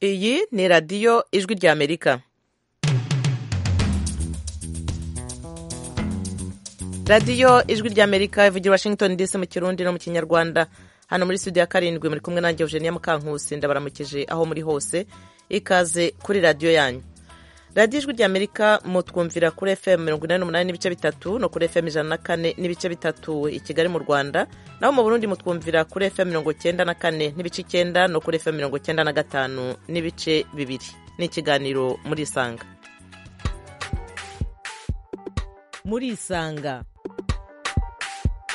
iyi ni radiyo ijwi ry'amerika radiyo ijwi ry'amerika ivugira washington dc mu kirundi no mu kinyarwanda hano muri studio ya karindwi muri kumwe nanjye eugenia mukankusi ndabaramukije aho muri hose ikaze kuri radiyo yanyu radiyo ijwi ry'amerika mutwumvira kuri fm mirongo inani n'umunani n'ibice bitatu no kuri fm ijana na kane n'ibice bitatu i kigali mu rwanda naho mu burundi mutwumvira kuri fm mirongo cyenda na kane n'ibice icyenda no kuri fm mirongo cyenda na gatanu n'ibice bibiri ni ikiganiro murisanga murisanga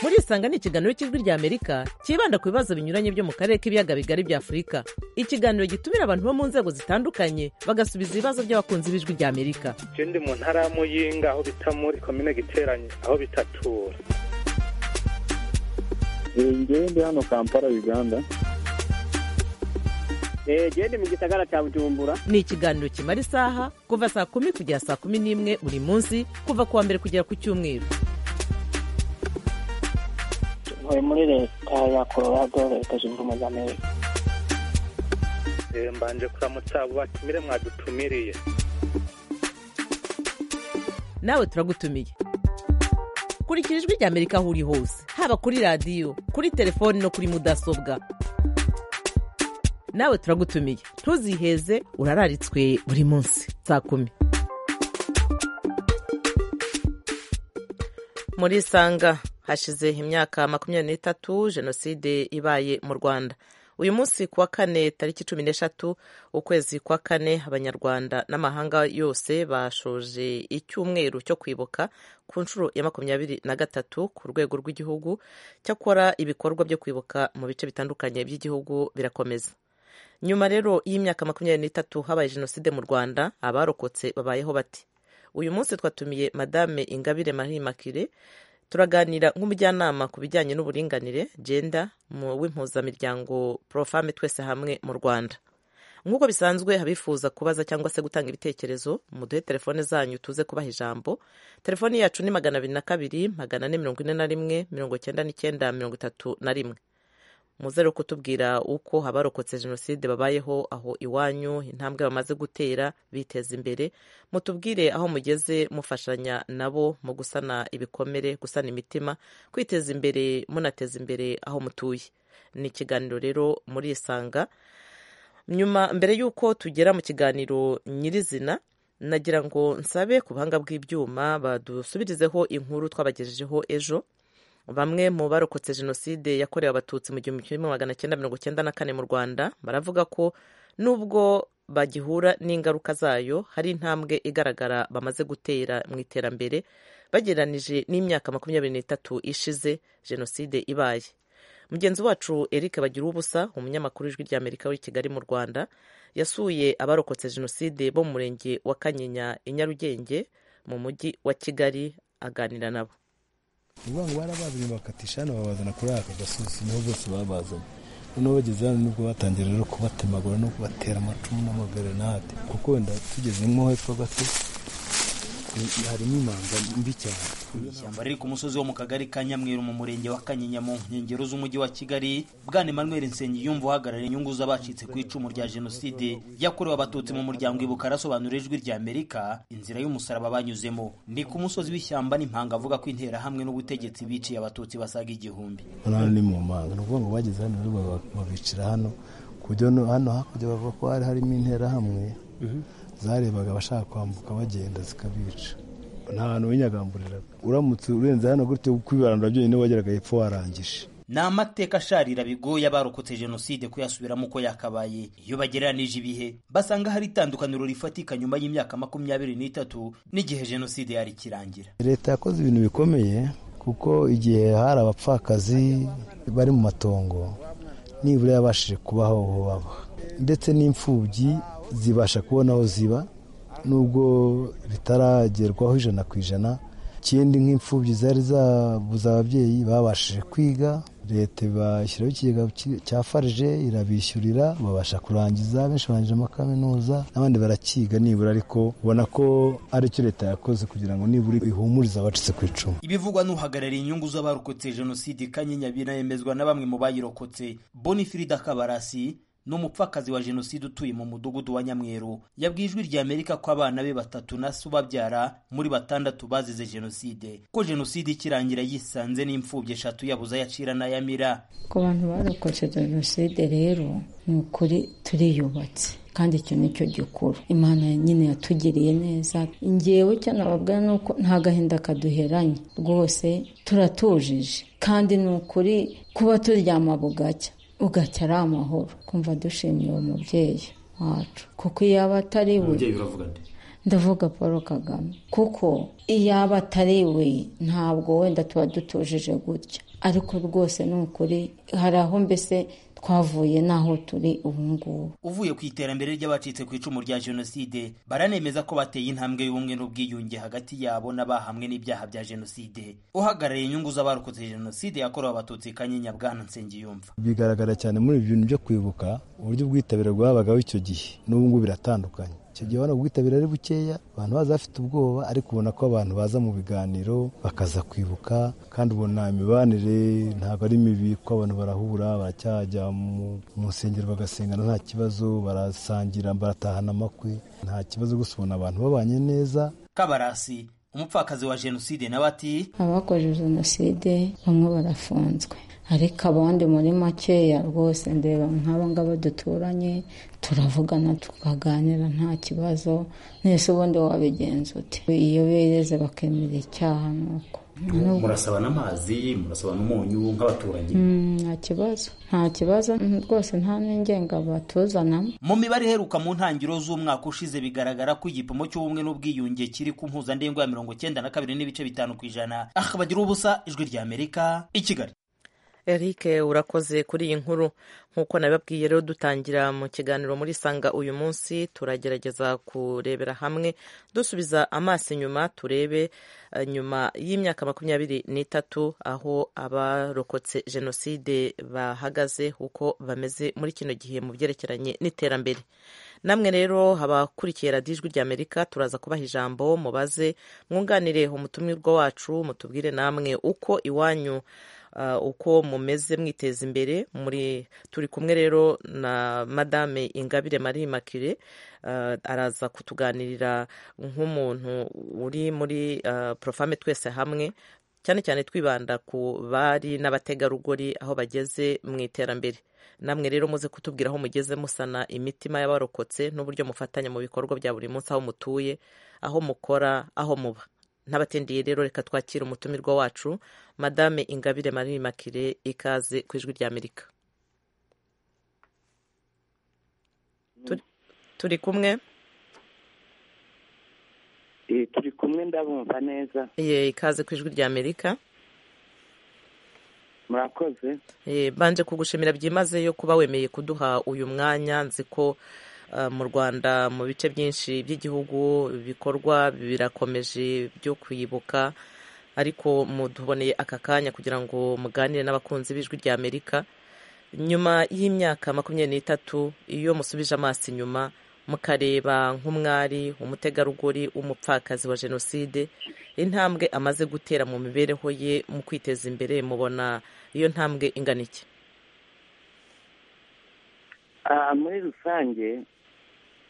murisanga ni ikiganiro cy'ijwi ry'amerika cyibanda ku bibazo binyuranye byo mu karere k'ibiyaga bigari bya afurika ikiganiro gitumira abantu bo mu nzego zitandukanye bagasubiza ibibazo by'abakunzi b'ijwi ry'amerika icyo ndi mu ntara ya muyinga aho bita muri komine giteranye aho bitatura njyewe ndi hano kampala uganda genda mu gisagara cya bujumbura ni ikiganiro kimara isaha kuva saa kumi kugera saa kumi n'imwe buri munsi kuva ku wa mbere kugera ku cyumweru ntuye muri leta ya colorado leta zunze ubumwe za amerika mbanje kuramutsa abo batumire mwadutumiriye nawe turagutumiye kurikira ijwi ry'amerika aho uri hose haba kuri radiyo kuri telefoni no kuri mudasobwa nawe turagutumiye ntuziheze urararitswe buri munsi saa kumi muri sanga hashize imyaka makumyabiri n'itatu jenoside ibaye mu rwanda uyu munsi ku wa kane tariki cumi n'eshatu ukwezi kwa kane abanyarwanda n'amahanga yose bashoje icyumweru cyo kwibuka ku nshuro ya makumyabiri na gatatu ku rwego rw'igihugu cyakora ibikorwa byo kwibuka mu bice bitandukanye by'igihugu birakomeza nyuma rero y'imyaka makumyabiri n'itatu habaye jenoside mu rwanda abarokotse babayeho bati uyu munsi twatumiye madame ingabire marie makire turaganira nk'umujyanama ku bijyanye n'uburinganire genda mu w'impuzamiryango profame twese hamwe mu rwanda nk'uko bisanzwe abifuza kubaza cyangwa se gutanga ibitekerezo muduhe telefone zanyu tuze kubaha ijambo telefoni yacu ni magana abiri na kabiri magana ane mirongo ine na rimwe mirongo cyenda n'icyenda mirongo itatu na rimwe muze rero kutubwira uko abarokotse jenoside babayeho aho iwanyu intambwe bamaze gutera biteza imbere mutubwire aho mugeze mufashanya nabo mu gusana ibikomere gusana imitima kwiteza imbere munateza imbere aho mutuye ni ikiganiro rero murisanga nyuma mbere y'uko tugera mu kiganiro nyirizina nagira ngo nsabe ku buhanga bw'ibyuma badusubirizeho inkuru twabagejejeho ejo bamwe mu barokotse jenoside yakorewe abatutsi mu gihumbi kimwe magana cyenda mirongo cyenda na kane mu rwanda baravuga ko nubwo bagihura n'ingaruka zayo hari intambwe igaragara bamaze gutera mu iterambere bagereranije n'imyaka makumyabiri n'itatu ishize jenoside ibaye mugenzi wacu eric bagira ubusa umunyamakuru w'ijwi ry'amerika w'i kigali mu rwanda yasuye abarokotse jenoside bo mu murenge wa kanyinya i nyarugenge mu mujyi wa kigali aganira nabo ni ukuvuga ngo barabazanye bakatisha hano babazana kuri aka gasozi niho bose babazanye noneho bageze hano nibwo batangira rero kubatemagura no kubatera amacumu n'amagarenade kuko wenda tugezemo hepfo gato harimo imanga mbi cyane ishyamba riri ku musozi wo mu kagari ka nyamweru mu murenge wa kanyinya mu nkengero z'umujyi wa kigali bwana emmanuel nsengiyumva uhagarariye inyungu z'abacitse ku icumu rya jenoside yakorewe abatutsi mu muryango ibuka arasobanura ijwi ry'amerika inzira y'umusaraba banyuzemo ni ku musozi w'ishyamba n'impanga avuga ko intera hamwe n'ubutegetsi biciye abatutsi basaga igihumbi hano ni mu mpanga ni ukuvuga ngo bageze hano rero babicira hano ku buryo hano hakurya bavuga ko hari harimo intera hamwe zarebaga abashaka kwambuka bagenda zikabica nta hantu winyagamburiraga uramutse urenze hano gutyo kwibarandura byonyine wageraga hepfo warangije ni amateka asharira bigoye abarokotse jenoside kuyasubiramo uko yakabaye iyo bagereranije ibihe basanga hari itandukaniro rifatika nyuma y'imyaka makumyabiri n'itatu n'igihe jenoside yari ikirangira leta yakoze ibintu bikomeye kuko igihe hari abapfakazi bari mu matongo nibura yabashije kubaho aho baba ndetse n'imfubyi zibasha kubona aho ziba nubwo bitaragerwaho ijana ku ijana ikindi nk'imfubyi zari zabuze ababyeyi babashije kwiga leta ibashyiraho ikigega cya farije irabishyurira babasha kurangiza benshi barangije amakaminuza n'abandi barakiga nibura ariko ubona ko aricyo leta yakoze kugira ngo nibura ihumurize abacitse ku icumu ibivugwa n'uhagarariye inyungu z'abarokotse jenoside kanyinya binayemezwa na bamwe mu bayirokotse bonifirida kabarasi ni umupfakazi wa jenoside utuye mu mudugudu wa nyamweru yabwiye ijwi rya amerika ko abana be batatu na se ubabyara muri batandatu bazize jenoside ko jenoside ikirangira yisanze n'imfubyi eshatu yabuze ayacira n'ayamira ku bantu barokotse jenoside rero ni ukuri turiyubatse kandi icyo nicyo gikuru imana nyine yatugiriye neza ngewe icyo nababwira ni uko nta gahinda kaduheranye rwose turatujije kandi ni ukuri kuba turyama bugacya ugacya ari amahoro kumva dushimiye uwo mubyeyi wacu kuko iyo aba atari we ndavuga paul kagame kuko iyo aba atari we ntabwo wenda tuba dutujije gutya ariko rwose ni ukuri hari aho mbese twavuye n'aho turi ubu ngubu uvuye ku iterambere ry'abacitse ku icumu rya jenoside baranemeza ko bateye intambwe y'ubumwe n'ubwiyunge hagati yabo n'abahamwe n'ibyaha bya jenoside uhagarariye inyungu z'abarokotse jenoside yakorewe abatutsi kanyinya bwana nsengiyumva bigaragara cyane muri ibi bintu byo kwibuka uburyo ubwitabire bwabagaho icyo gihe n'ubu ngubu biratandukanye icyo gihe ubona ubwitabire ari bukeya abantu baza bafite ubwoba ariko ubona ko abantu baza mu biganiro bakaza kwibuka kandi ubona imibanire ntabwo ari mibi kuko abantu barahura baracyajya mu nsengero bagasengana nta kibazo barasangira baratahana amakwe nta kibazo gusa ubona abantu babanye neza kabarasi umupfakazi wa jenoside nawe ati abakoze jenoside bamwe barafunzwe ariko abandi muri makeya rwose ndeba nk'aba ngaba duturanye turavugana tukaganira nta kibazo nese ubundi wabigenza ute iyo bereze bakemera icyaha nuko murasabana amazi murasabana umunyu nk'abaturanyi nta kibazo nta kibazo rwose nta n'ingenga batuzanamo mu mibare iheruka mu ntangiriro z'umwaka ushize bigaragara ko igipimo cy'ubumwe n'ubwiyunge kiri ku mpuzandengo ya mirongo cyenda na kabiri n'ibice bitanu ku ijana aha bagira ubusa ijwi rya amerika i kigali Eric urakoze kuri iyi nkuru nk'uko nabibabwiye rero dutangira mu kiganiro muri sanga uyu munsi turagerageza kurebera hamwe dusubiza amaso inyuma turebe nyuma y'imyaka makumyabiri n'itatu aho abarokotse jenoside bahagaze uko bameze muri kino gihe mu byerekeranye n'iterambere namwe rero abakurikiye radiyo ijwi rya amerika turaza kubaha ijambo mubaze mwunganire umutumirwa wacu mutubwire namwe uko iwanyu uko mumeze mwiteza imbere muri turi kumwe rero na madame ingabire marie makire araza kutuganirira nk'umuntu uri muri porofame twese hamwe cyane cyane twibanda ku bari n'abategarugori aho bageze mu iterambere namwe rero muze kutubwira aho mugeze musana imitima y'abarokotse n'uburyo mufatanya mu bikorwa bya buri munsi aho mutuye aho mukora aho muba ntabatindiye rero reka twakire umutumirwa wacu madame ingabire marie makire ikaze ku ijwi rya amerika turi kumwe turi kumwe ndabumva neza ye ikaze ku ijwi rya amerika murakoze banje kugushimira byimazeyo kuba wemeye kuduha uyu mwanya nzi ko mu rwanda mu bice byinshi by'igihugu bikorwa birakomeje byo kwibuka ariko muduboneye aka kanya kugira ngo muganire n'abakunzi b'ijwi rya amerika nyuma y'imyaka makumyabiri n'itatu iyo musubije amaso inyuma mukareba nk'umwari umutegarugori w'umupfakazi wa jenoside intambwe amaze gutera mu mibereho ye mu kwiteza imbere mubona iyo ntambwe ingana iki muri rusange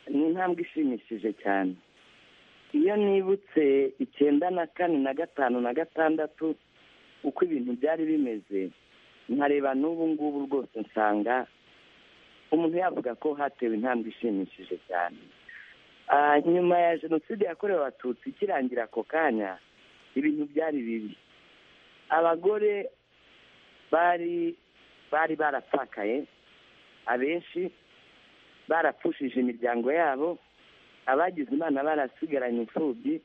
ni intambwe ishimishije cyane iyo nibutse icyenda na kane na gatanu na gatandatu uko ibintu byari bimeze nkareba n'ubu ngubu rwose nsanga umuntu yavuga ko hatewe intambwe ishimishije cyane nyuma ya jenoside yakorewe abatutsi ikirangira ako kanya ibintu byari bibi abagore bari bari barapfakaye abenshi barapfushije imiryango yabo abagize imana barasigaranye imfubyi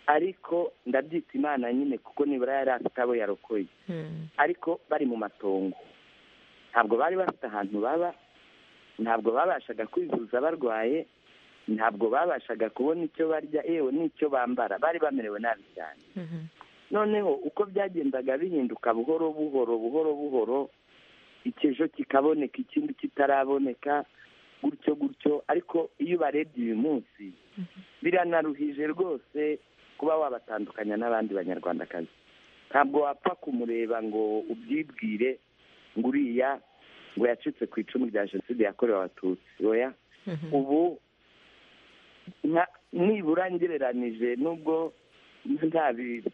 ariko ndabyita imana nyine kuko nibura yari afite abo yarokoye ariko bari mu matongo ntabwo bari bafite ahantu baba ntabwo babashaga kwivuza barwaye ntabwo babashaga kubona icyo barya yewe n'icyo bambara bari bamerewe nabi cyane noneho uko byagendaga bihinduka buhoro buhoro buhoro buhoro ikijo kikaboneka ikindi kitaraboneka gutyo gutyo ariko iyo ubarebye uyu munsi biranaruhije rwose kuba wabatandukanya n'abandi banyarwandakazi ntabwo wapfa kumureba ngo ubyibwire ngo uriya ngo yacitse ku icumu rya jenoside yakorewe abatutsi oya ubu nka- nibura ngereranije nubwo nta bi-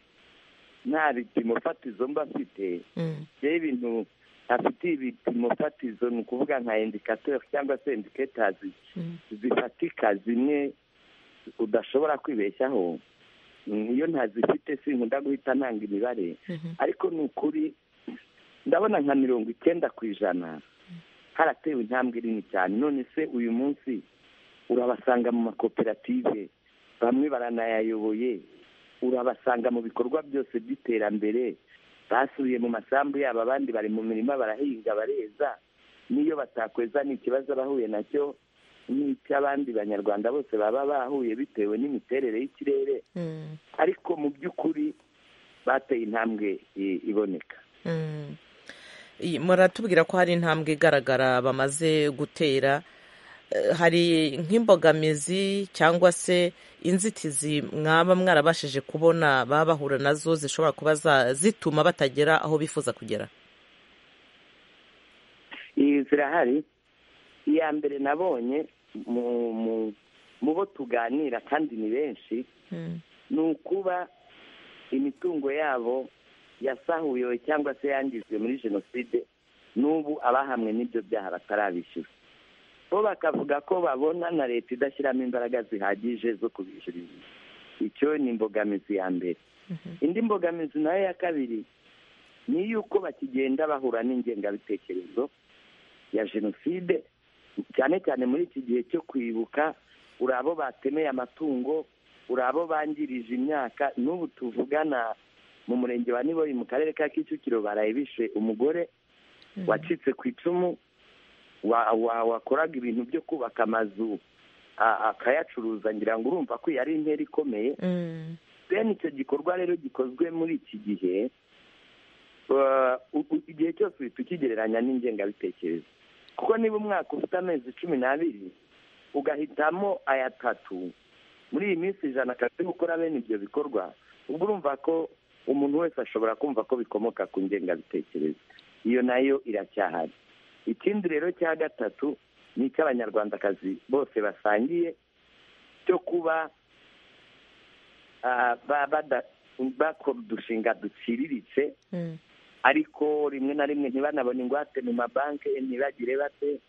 nta bipimo fatizo mba mfite Mm. rero ibintu afitiye ibipimo fatizo ni ukuvuga nka indikateri cyangwa se indiketazi Mm. zifatika zimwe udashobora kwibeshyaho niyo ntazifite sinkunda guhita ntanga imibare Mhm. ariko ni ukuri ndabona nka mirongo icyenda ku ijana haratewe intambwe nini cyane none se uyu munsi urabasanga mu makoperative bamwe baranayayoboye urabasanga mu bikorwa byose by'iterambere basubiye mu masambu yabo abandi bari mu mirima barahinga bareza n'iyo batakweza ni ikibazo abahuye nacyo n'icy'abandi banyarwanda bose baba bahuye bitewe n'imiterere y'ikirere Mm. ariko mu by'ukuri bateye intambwe i- iboneka Mm. Iyi- muratubwira ko hari intambwe igaragara bamaze gutera Eh, hari nk'imbogamizi cyangwa se inzitizi mwaba mwarabashije kubona baba bahura nazo zishobora kuba za- zituma batagera aho bifuza kugera iyi zirahari iya mbere nabonye mu mu- mu bo tuganira kandi ni benshi Mm. ni ukuba imitungo yabo yasahuyewe cyangwa se yangijwe muri jenoside n'ubu abahamwe n'ibyo byaha batarabishyura bo bakavuga ko babona na leta idashyiramo imbaraga zihagije zo kubishyurira icyo ni imbogamizi ya mbere indi mbogamizi nayo ya kabiri ni iy'uko bakigenda bahura n'ingengabitekerezo ya jenoside cyane cyane muri iki gihe cyo kwibuka uri abo batemeye amatungo uri abo bangirije imyaka n'ubu tuvugana mu murenge wa niboyi mu karere ka kicukiro baraye bishe umugore wacitse ku icumu wa- wa- wakoraga ibintu byo kubaka amazu a- akayacuruza ngira ngo urumva ko iyi ari intera ikomeye Mm. bene icyo gikorwa rero gikozwe muri iki gihe uh, u- u- igihe cyose uhita ukigereranya n'ingengabitekerezo kuko niba umwaka ufite amezi cumi n'abiri ugahitamo aya tatu muri iyi minsi ijana akazi gukora bene ibyo bikorwa ubwo urumva ko umuntu wese ashobora kumva ko bikomoka ku ngengabitekerezo iyo nayo iracyahari ikindi rero cya gatatu ni icy'abanyarwandakazi bose basangiye cyo kuba ah, ba- bada- bakora udushinga duciriritse Mm. ariko rimwe na rimwe ntibanabone ingwate mu mabanki ntibagire bate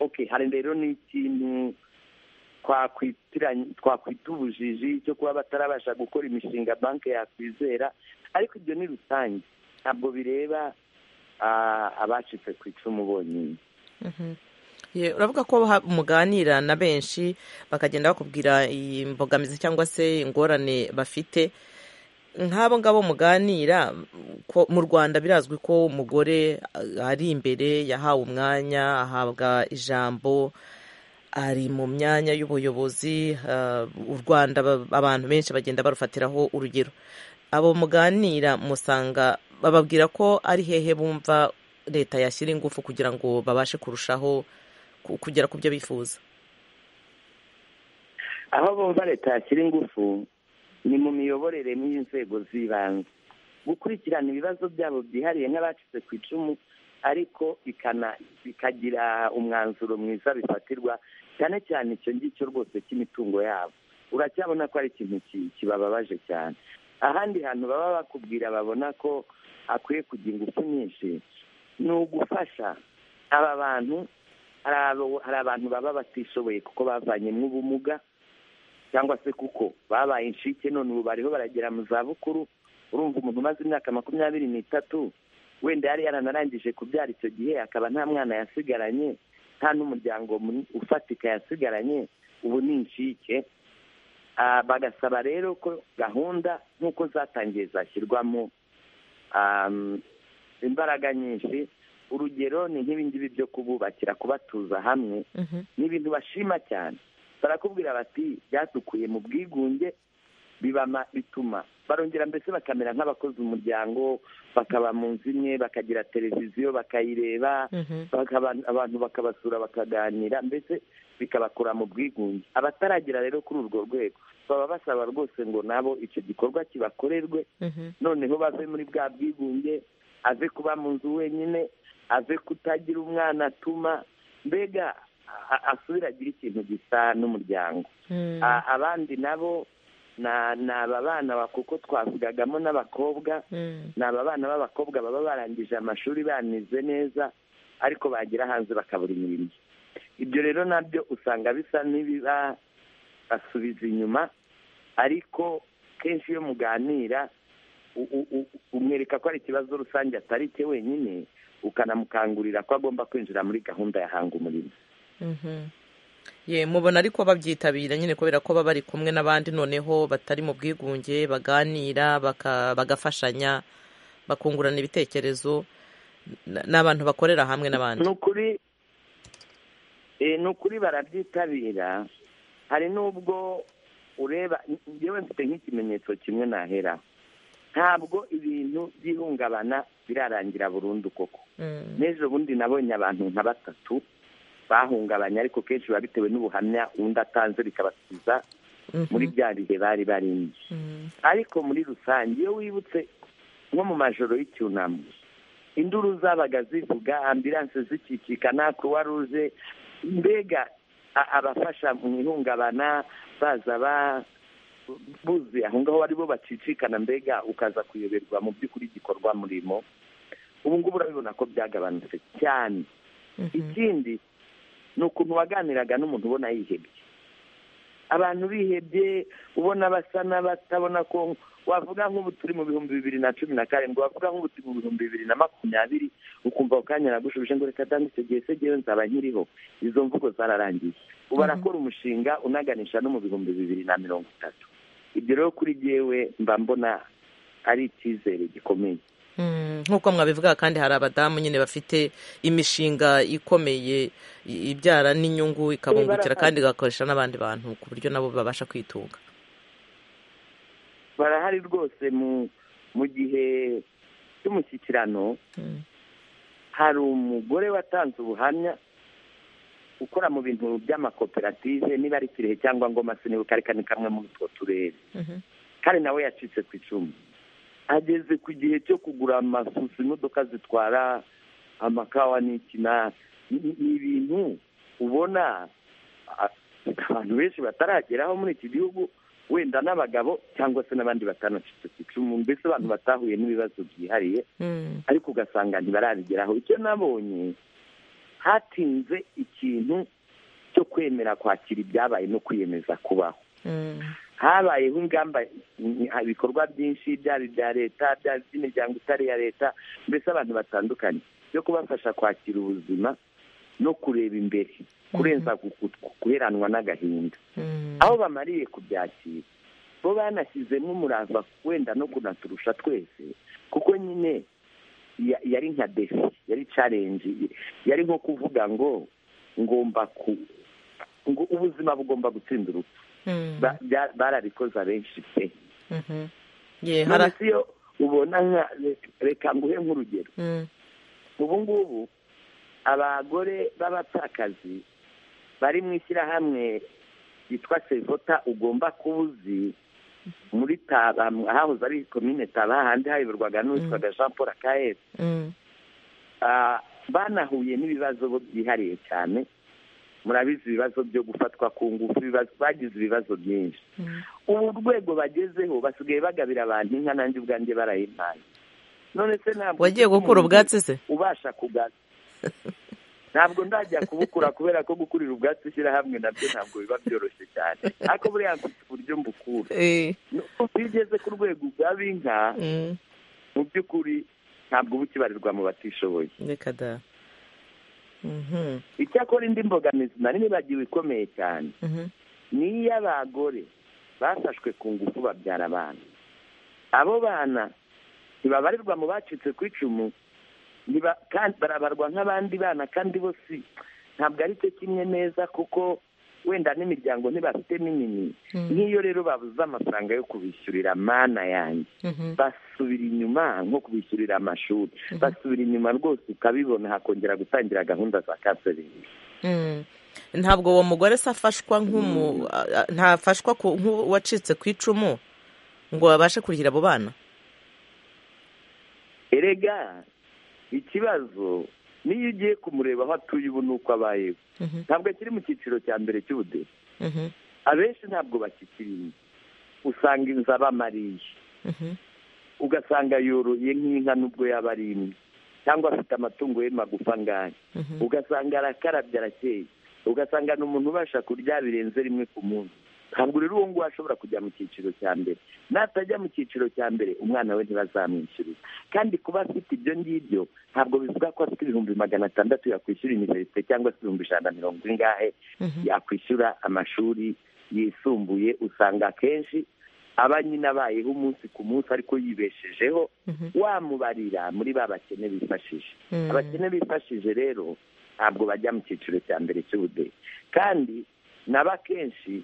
ok hari rero n'ikintu twakwitiranya- twakwita ubujiji cyo kuba batarabasha gukora imishinga banki yakwizera ariko ibyo ni rusange ntabwo bireba ah, abacitse ku icumu bonyine Ye, uravuga ko ha- muganira na benshi bakagenda bakubwira iyi mbogamizi cyangwa se ingorane bafite nk'abo ngabo muganira ko mu rwanda birazwi ko umugore a- ari imbere yahawe umwanya ahabwa ijambo ari mu myanya y'ubuyobozi ah, u rwanda ba- abantu benshi bagenda barufatiraho urugero abo muganira musanga bababwira ko ari hehe bumva leta yashyira ingufu kugira ngo babashe kurushaho ku- kugera ku byo bifuza aho bumva leta yashyira ingufu ni mu miyoborere y'inzego z'ibanze gukurikirana ibibazo byabo byihariye nk'abacitse ku icumu ariko ikana- ikagira umwanzuro mwiza bifatirwa cyane cyane icyo ngicyo rwose cy'imitungo yabo uracyabona ko ari ikintu ki- kibababaje cyane ahandi hantu baba bakubwira babona ko akwiye kugira ingufu nyinshi ni ugufasha aba bantu hari abo- hari abantu baba batishoboye kuko bavanyemo ubumuga cyangwa se kuko babaye inshike none ubu bariho baragera mu za bukuru urumva umuntu umaze imyaka makumyabiri n'itatu wenda yari yaranarangije kubyara icyo gihe akaba nta mwana yasigaranye nta n'umuryango mun- ufatika yasigaranye ubu ni inshike Ah, bagasaba rero ko gahunda nk'uko zatangiye zashyirwamo am, imbaraga nyinshi urugero ni nk'ibingibi byo kububakira kubatuza hamwe ni ibintu bashima cyane barakubwira bati byatukuye mu bwigunge bibama bituma barongera mbese bakamera nk'abakoze umuryango bakaba mu nzu imwe bakagira televiziyo bakayireba bakaba abantu bakabasura bakaganira mbese bikabakura mu bwigunge abataragera rero kuri urwo rwego baba basaba rwose ngo nabo icyo gikorwa kibakorerwe noneho bave muri bwa bwigunge ave kuba mu nzu wenyine ave kutagira umwana atuma mbega a- a- asubire agire ikintu gisa n'umuryango Mm. A- abandi nabo na- ni aba bana ba- kuko twavugagamo n'abakobwa Mm. ni aba bana b'abakobwa baba barangije amashuri banize neza ariko bagira hanze bakabura imirimo ibyo rero nabyo usanga bisa n'ibiba basubiza inyuma ariko kenshi iyo muganira u- u- u- umwereka ko ari ikibazo rusange atari cye wenyine ukanamukangurira ko agomba kwinjira muri gahunda ya hanga umurimo Mhm. ye mubona ariko babyitabira nyine kubera ko baba bari kumwe n'abandi noneho batari mu bwigunge baganira baka- bagafashanya bakungurana ibitekerezo n- n'abantu bakorera hamwe n'abandi ni ukuri eh, ni ukuri barabyitabira hari n'ubwo ureba njyewe mfite nk'ikimenyetso kimwe nahera ntabwo ibintu by'ihungabana birarangira burundu koko Mm. n'ejo bundi nabonye abantu nka batatu bahungabanye ariko kenshi biba bitewe n'ubuhamya undi atanze bikabasubiza Mhm. muri bya bihe bari barimo Mm. ariko muri rusange iyo wibutse nko mu majoro y'icyunamo induru zabaga zivuga ambilanse zikikikana kuwa ruje mbega a- abafasha mu ihungabana baza ba buzuye aho ngaho ari bo bacicikana mbega ukaza kuyoberwa mu by'ukuri igikorwa murimo ubu ngubu urabibona ko byagabanutse cyane Mhm. ikindi ni ukuntu waganiraga n'umuntu ubona yihebye abantu bihebye ubona basa n'abatabona ko wavuga nk'ubu turi mu bihumbi bibiri na cumi na karindwi wavuga nk'ubu turi mu bihumbi bibiri na makumyabiri ukumva ako kanya nagushubije ngo reka dame icyo gihe se jyewe nzaba nkiriho izo mvugo zararangiye ubu arakora umushinga unaganisha no mu bihumbi bibiri na mirongo itatu ibyo rero kuri jyewe mba mbona ari icyizere gikomeye Mm, nk'uko mwabivuga kandi hari abadamu nyine bafite imishinga ikomeye i- ibyara n'inyungu ikabungukira barahari. kandi igakoresha n'abandi bantu ku buryo nabo babasha kwitunga barahari rwose mu mu gihe cy'umushyikirano Mm. hari umugore watanze ubuhamya ukora mu bintu by'amakoperative niba ari kirehe cyangwa ngoma sinibuka ariko ni kamwe muri utwo turere Mhm. kandi nawe yacitse ku icumu ageze ku gihe cyo kugura amafuso imodoka zitwara amakawa n'ikina ni ni ibintu ubona a- abantu benshi batarageraho muri iki gihugu wenda n'abagabo cyangwa se n'abandi batanacitse ku icumu mbese abantu batahuye n'ibibazo byihariye Mm. ariko ugasanga ntibarabigeraho icyo nabonye hatinze ikintu cyo kwemera kwakira ibyabaye no kwiyemeza kubaho Mm. habayeho ingamba mm, ibikorwa byinshi byaba ibya leta byaba iby'imiryango itari iya leta mbese abantu batandukanye byo kubafasha kwakira ubuzima no kureba imbere kurenza ku- ku- guheranwa n'agahinda Mm. aho bamariye kubyakira bo banashyizemo umurava wenda no kunaturusha twese kuko nyine ya- yari nka defi yari carenji yari nko kuvuga ngo ngomba ku ngo ubuzima bugomba gutsinda urupfu Mm. Ba- bya- barabikoze abenshi pe Mhm. ye none hari se iyo ubona nka re- reka nguhe nk'urugero Mm. ubu ngubu abagore b'abapfakazi bari mu ishyirahamwe ryitwa sevota ugomba kuba uzi muri taba ahahoze ari komine taba handi hayoborwaga n'uwitwaga jean paul akaere Mm. Ah, banahuye n'ibibazo bo byihariye cyane murabizi ibibazo byo gufatwa ku ngufu ibibazo- bagize ibibazo byinshi Mm. ubu rwego bagezeho basigaye bagabira abantu inka nanjye ubwanjye barayimpaye none se ntabwo wagiye gukura ubwatsi se ubasha kugana ntabwo ndajya kubukura kubera ko gukurira ubwatsi ishyirahamwe nabyo ntabwo biba byoroshye cyane ariko buriya mfite uburyo mbukura Eh. iyo ugeze ku rwego ugaba inka Mm. mu by'ukuri ntabwo uba ukibarirwa mu batishoboye reka da Mhm. icyakora indi mbogamizi nari nibagiwe ikomeye cyane Mhm. ni iy'abagore bafashwe ku ngufu babyara abana abo bana ntibabarirwa mu bacitse ku icumu ntiba- kandi barabarwa nk'abandi bana kandi bo si ntabwo ari cyo kimwe neza kuko wenda n'imiryango ntibafitemo inyini Mm. nk'iyo rero babuze amafaranga yo kubishyurira mana yanjye Mhm. basubira inyuma nko kubishyurira amashuri basubira inyuma rwose ukabibona hakongera gutangira gahunda za kanseringi Mm. ntabwo uwo mugore se afashwa nk'umu a- a- ntafashwa ku- nk'uwacitse ku icumu ngo babashe kurihira abo bana erega ikibazo n'iyo ugiye kumureba aho atuye ubu n'uko abayeho ntabwo akiri mu cyiciro cya mbere cy'ubudehe abenshi ntabwo bakikiriye usanga inzu abamariye ugasanga yoroye nk'inka nubwo yaba ari imwe cyangwa afite amatungo ye magufa angana ugasanga arakarabye arakeye ugasanga ni umuntu ubasha kurya birenze rimwe ku munsi ntabwo rero uwo nguwo ashobora kujya mu cyiciro cya mbere natajya mu cyiciro cya mbere umwana we ntibazamwishyurira kandi kuba afite ibyo ngibyo ntabwo bivuga ko afite ibihumbi magana atandatu yakwishyura iniverisite cyangwa se ibihumbi ijana na mirongo ingahe yakwishyura amashuri yisumbuye usanga akenshi aba nyine abayeho umunsi ku munsi ariko yibeshejeho wamubarira muri ba bakene bifashije abakene bifashije rero ntabwo bajya mu cyiciro cya mbere cy'ubudehe kandi naba akenshi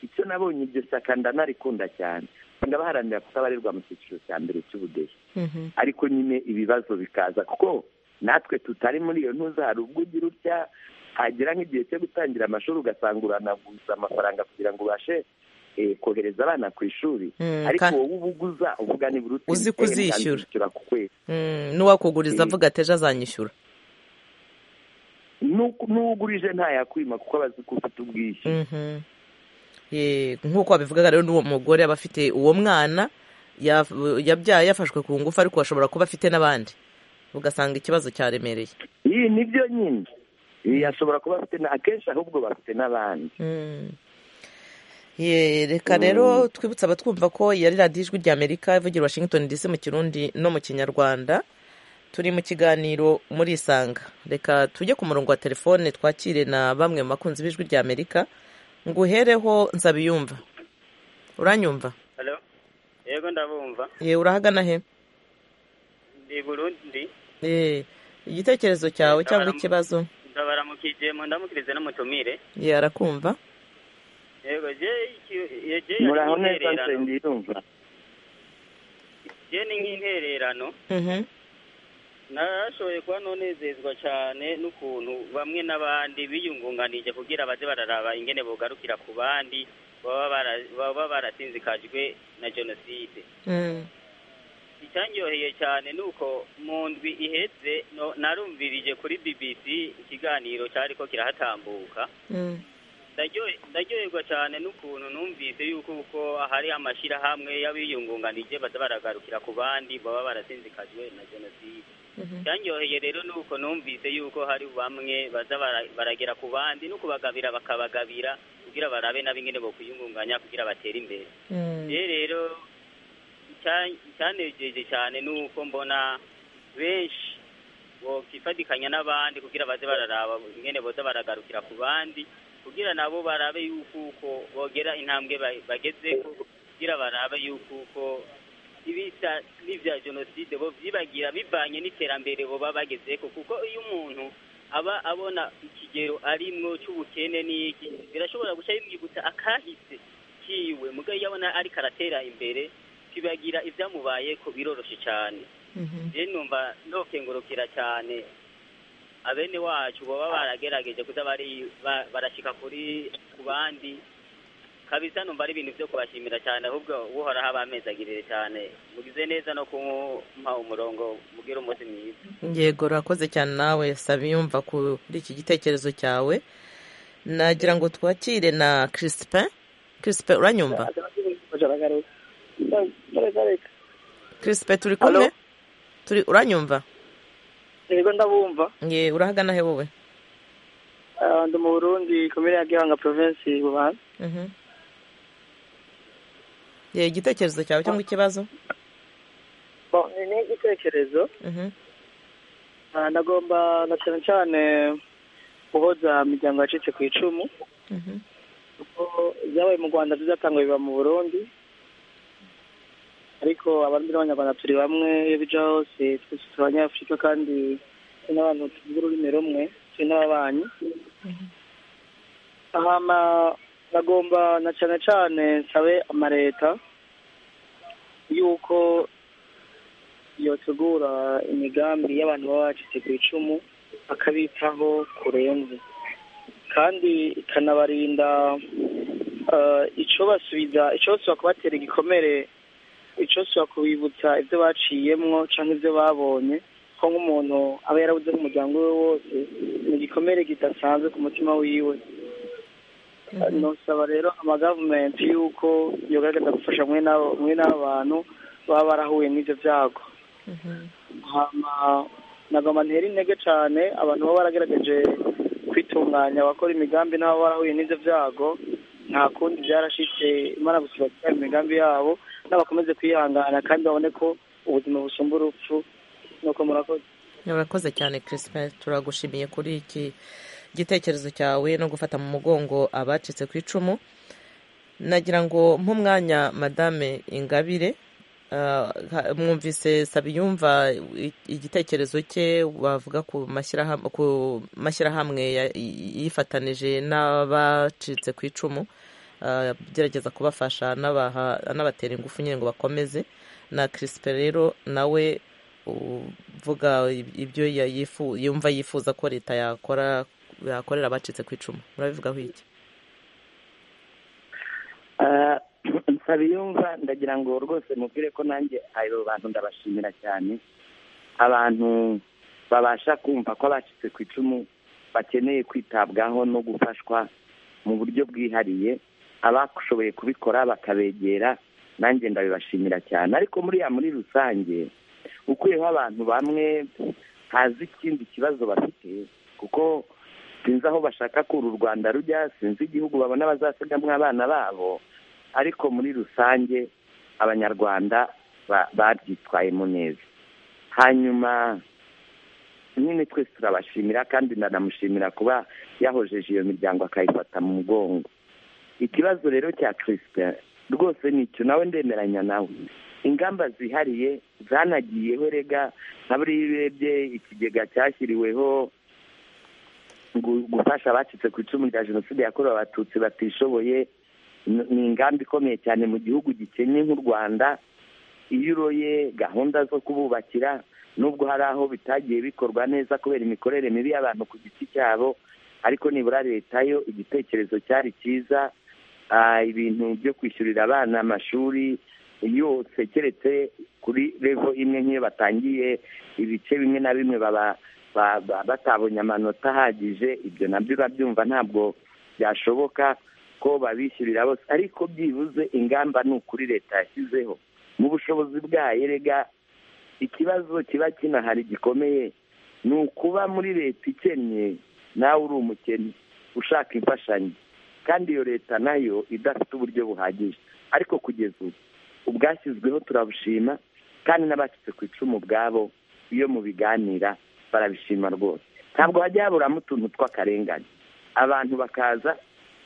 icyo nabonye iryo shyaka ndanarikunda cyane usanga baharanira kutabarirwa mu cyiciro cya mbere cy'ubudehe ariko nyine ibibazo bikaza kuko natwe tutari muri iyo ntuza hari ubwo ugira utya hagera nk'igihe cyo gutangira amashuri ugasanga uranaguza amafaranga kugira ngo ubashe eh, kohereza abana ku ishuri Mm, ariko ka- wowe uba uguza uvuga nibura uti Uzi "Eh, kuzishyura." ndazishyura ku kwezi Mm, n'uwakuguriza avuga ati ejo azanyishyura Nuko- n'uwugurije ntayakwima kuko aba azi ko ufite ubwishyu Mhm. Ye, nk'uko wabivugaga rero n'uwo mugore aba afite uwo mwana ya- yabyaye yafashwe ku ngufu ariko ashobora kuba afite n'abandi ugasanga ikibazo cyaremereye iyi nibyo nyine Iyi ashobora kuba afite na- akenshi ahubwo bafite n'abandi Mm. Ye, reka rero twibutse abatwumva ko yari radiyo ijwi ry'amerika ivugira i washington dc mu kirundi no mu kinyarwanda turi mu kiganiro muri isanga reka tujye ku murongo wa telefone twakire na bamwe mu bakunzi b'ijwi ry'amerika nguhereho nzabiyumva uranyumva Hello. Yego ndabumva. ye urahagana he Ndi Burundi. Eh, igitekerezo cyawe Ndabara- cyangwa ikibazo Ndabaramukije mu ndamukirize n'umutumire. ye arakumva Yego je je muraho neza nsengera irumva Je ni nk'intererano. Mhm, Narashoboye kuba nonezezwa cyane n'ukuntu bamwe n'abandi biyungunganije kugira baze bararaba ingene bogarukira ku bandi baba bara- baba barasinzikajwe na jenoside. mm, icyanyoheye cyane ni uko mu ndwi iheze no- narumvirije kuri BBC ikiganiro cyari ko kirahatambuka mm, Ndaryo- ndaryoherwa cyane n'ukuntu numvise yuko uko hari amashyirahamwe y'abiyungunganije baza baragarukira ku bandi baba barasinzikajwe na jenoside mhm, icyanyoheye rero ni uko numvise yuko hari bamwe baza bara- baragera ku bandi no kubagabira bakabagabira kugira barabe n'ab'ingene bo kwiyungunganya kugira batere imbere mm. rero rero icya- icyanejeje cyane ni uko mbona benshi bokifatikanya n'abandi kugira baze bararaba ingene boza baragarukira ku bandi kugira nabo barabe yuko uko bogera intambwe ba- bagezeko kugira barabe yuko uko ibisa n'ibya jenoside bo byibagira bivanye n'iterambere boba bagezeko kuko iyo umuntu aba abona ikigero arimwo cy'ubukene n'iki birashobora guca bimwibutsa akahise kiwe mugabo iyo abona ariko aratera imbere kibagira ibyamubaye ko biroroshye cyane rero numva nokengurukira cyane abene wacu baba baragerageje kuza bari- ba- barashika kuri ku bandi kabisa numva ari ibintu byo kubashimira cyane ahubwo uhoraho abamezagirire cyane mugize neza no kumpa umurongo mugire umunsi mwiza yego urakoze cyane nawe sabiyumva kuri iki gitekerezo cyawe nagira ngo twakire na crispin crispin uranyumva crispin turi kumwe Hello? turi uranyumva yego ndabumva ye urahagana he wowe ndi mu burundi komere ya gihanga provinsi bubanza Mhm. ye igitekerezo cyawe cyangwa ikibazo ni igitekerezo Mhm. Ah, nagomba na cyane cyane guhoza imiryango yacitse ku icumu Mhm. kuko ibyabaye mu rwanda bizatangwa biba mu burundi ariko abarundi n'abanyarwanda turi bamwe iyo bija hose twese turi abanyafurika kandi turi n'abantu tuvuga ururimi rumwe turi n'ababanyi ahama nagomba na cyane cyane nsabe amaleta yuko yotegura imigambi y'abantu baba bacitse ku icumu akabitaho kurenze kandi ikanabarinda eh, icobasubiza icobasubira kubatera igikomere icobasubira kubibutsa ibyo baciyemwo canke ibyo babonye ko nk'umuntu aba yarabuze umuryango we wose ni igikomere kidasanzwe ku mutima wiwe nusaba rero amagavumenti y'uko yogaragaza gufasha mwe n'abantu baba barahuye n'ibyo byago nagomba ntera intege cyane abantu baba baragerageje kwitunganya abakora imigambi n'abo barahuye n'ibyo byago nta kundi byarashyitse imana gusa bakora imigambi yabo n'abakomeze kwihangana kandi babone ko ubuzima busumba urupfu nuko murakoze murakoze cyane christophe turagushimiye kuri iki gitekerezo cyawe no gufata mu mugongo abacitse ku icumu nagira ngo nk'umwanya madame ingabire mwumvise sabiyumva igitekerezo cye bavuga ku mashyirahamwe yifatanije n'abacitse ku icumu agerageza kubafasha anabatera ingufu nyine ngo bakomeze na kirisipe rero nawe uvuga ibyo yumva yifuza ko leta yakora yakorera abacitse ku icumu murabivugaho iki nsabiyumva ndagira ngo rwose mubwire ko nanjye abo bantu ndabashimira cyane abantu babasha kumva ko abacitse ku icumu bakeneye kwitabwaho no gufashwa mu buryo bwihariye abashoboye kubikora bakabegera nanjye ndabibashimira cyane ariko muriya muri rusange ukuyeho abantu bamwe hazi ikindi kibazo bafite kuko sinzi aho bashaka kuri u rwanda rujya sinzi igihugu babona bazasigamo abana babo ariko muri rusange abanyarwanda babyitwayemo neza hanyuma nyine twese turabashimira kandi ndanamushimira kuba yahojeje iyo miryango akayifata mu mugongo ikibazo rero cya chrispin rwose nicyo nawe ndemeranya nawe ingamba zihariye zanagiyeho rega nka buriya urebye ikigega cyashyiriweho gufasha abacitse ku icumu rya jenoside yakorewe abatutsi batishoboye ni ingamba ikomeye cyane mu gihugu gikennye nk'u rwanda iyo uroye gahunda zo kububakira nubwo hari aho bitagiye bikorwa neza kubera imikorere mibi y'abantu ku giti cyabo ariko nibura leta yo igitekerezo cyari cyiza ibintu byo kwishyurira abana amashuri yose keretse kuri revo imwe nk'iyo batangiye ibice bimwe na bimwe baba batabonye amanota ahagije ibyo nabyo urabyumva ntabwo byashoboka ko babishyurira bose ariko byibuze ingamba ni ukuri leta yashyizeho mu bushobozi bwayo rega ikibazo kiba kinahari gikomeye ni ukuba muri leta ikennye nawe uri umukene ushaka imfashanyo kandi iyo leta nayo idafite uburyo buhagije ariko kugeza ubu ubwashyizweho turabushima kandi n'abacitse ku icumu ubwabo iyo mu biganira barabishima rwose ntabwo hajya haburamo utuntu tw'akarengane abantu bakaza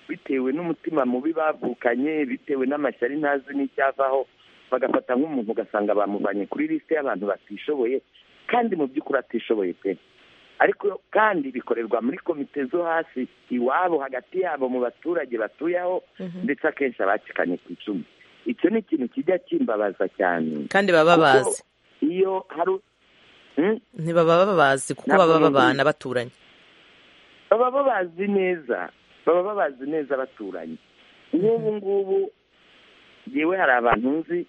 bitewe n'umutima mubi bavukanye bitewe n'amashyari ntazi n'icyavaho bagafata nk'umuntu ugasanga bamuvanye kuri lisite y'abantu batishoboye kandi mu by'ukuri atishoboye pe ariko kandi bikorerwa muri komite zo hasi iwabo hagati yabo mu baturage batuye aho ndetse akenshi abacikanye ku icumu icyo ni ikintu kijya kimbabaza cyane kandi baba bazi iyo hari ntibaba babazi kuko baba babana baturanye baba babazi neza baba babazi neza abaturanyi nk'ubu ngubu yewe hari abantu nzi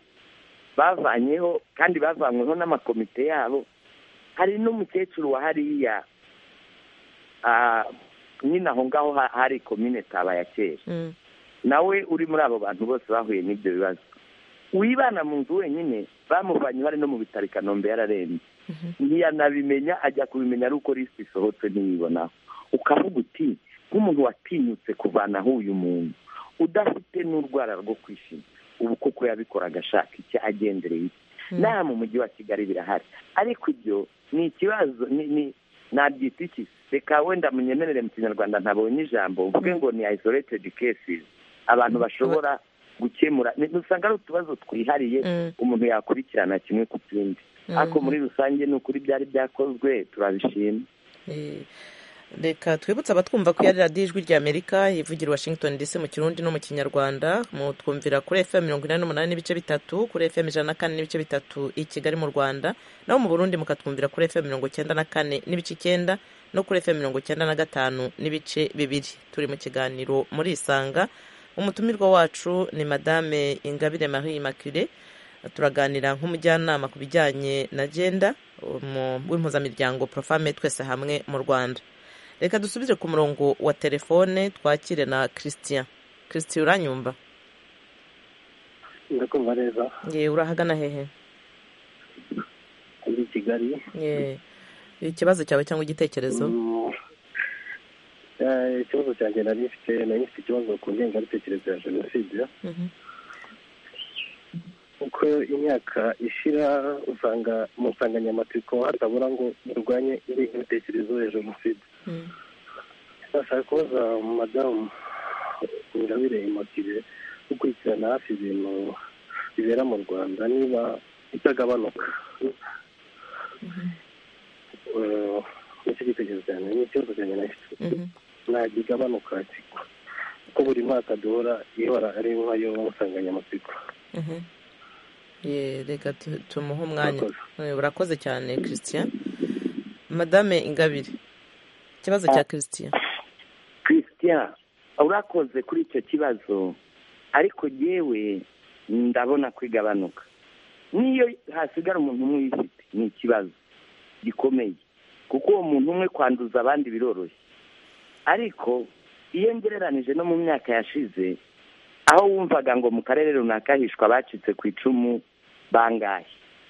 bavanyeho kandi bavanyweho n'amakomite yabo hari n'umukecuru wa hariya nyine aho ngaho hari komine taba ya kera nawe uri muri abo bantu bose bahuye n'ibyo bibazo wibana mu nzu wenyine bamuvanye bari no mu bitaro i kanombe yararembye ntiyanabimenya ajya kubimenya ari uko lisite isohotse ntiyibonaho ukavuga uti nk'umuntu watinyutse kuvanaho uyu muntu udafite n'urwara rwo kwishima ubu kuko yabikoraga ashaka icyo agendereye iki n'aha mu mujyi wa kigali birahari ariko ibyo ni ikibazo nabyita iki reka wenda munyemerere mu kinyarwanda ntabonye ijambo mvuge ngo ni isolated cases abantu bashobora gukemura usanga ari utubazo twihariye umuntu yakurikirana kimwe ku kindi ariko muri rusange ni ukuri byari byakozwe turabishima reka twibutse abatwumva ko iya radiyo ijwi ry'amerika ivugira washington dc mu kirundi no mu kinyarwanda mutwumvira kuri fm mirongo inani n'umunani n'ibice bitatu kuri fm ijana na kane n'ibice bitatu i kigali mu rwanda naho mu burundi mukatwumvira kuri fm mirongo icyenda na kane n'ibice icyenda no kuri fm mirongo icyenda na gatanu n'ibice bibiri turi mu kiganiro muri isanga umutumirwa wacu ni madame ingabire marie immaculee turaganira nk'umujyanama ku bijyanye na genda w'impuzamiryango profame twese hamwe mu rwanda reka dusubire ku murongo wa telefone twakire na christian christian uranyumva ndakumva neza ye urahagana hehe ndi i kigali ye ikibazo cyawe cyangwa igitekerezo Eh, ikibazo cyanjye nari mfite nari mfite ikibazo ku ngengabitekerezo ya jenoside Mhm. uko imyaka ishira usanga mu nsanganyamatsiko hatabura ngo turwanye ingengabitekerezo ya jenoside Mm. bashaka kubaza madamu ingabire imotire gukurikirana hafi ibintu bibera mu rwanda niba itagabanuka Eh, nicyo gitekerezo cyane ni ikibazo cyanjye nafite Mhm. ntabwo igabanuka kuko buri mwaka duhora ihora ari nkayo nsanganyamatsiko Mhm. ye reka tu- tumuhe umwanya Eh, urakoze cyane christian madame ingabire ikibazo cya christian christian urakoze kuri icyo kibazo ariko yewe ndabona kwigabanuka n'iyo hasigara umuntu umwe uyifite ni ikibazo gikomeye kuko uwo muntu umwe kwanduza abandi biroroshye ariko iyo ngereranije no mu myaka yashize aho wumvaga ngo mu karere runaka hishwa abacitse ku icumu bangahe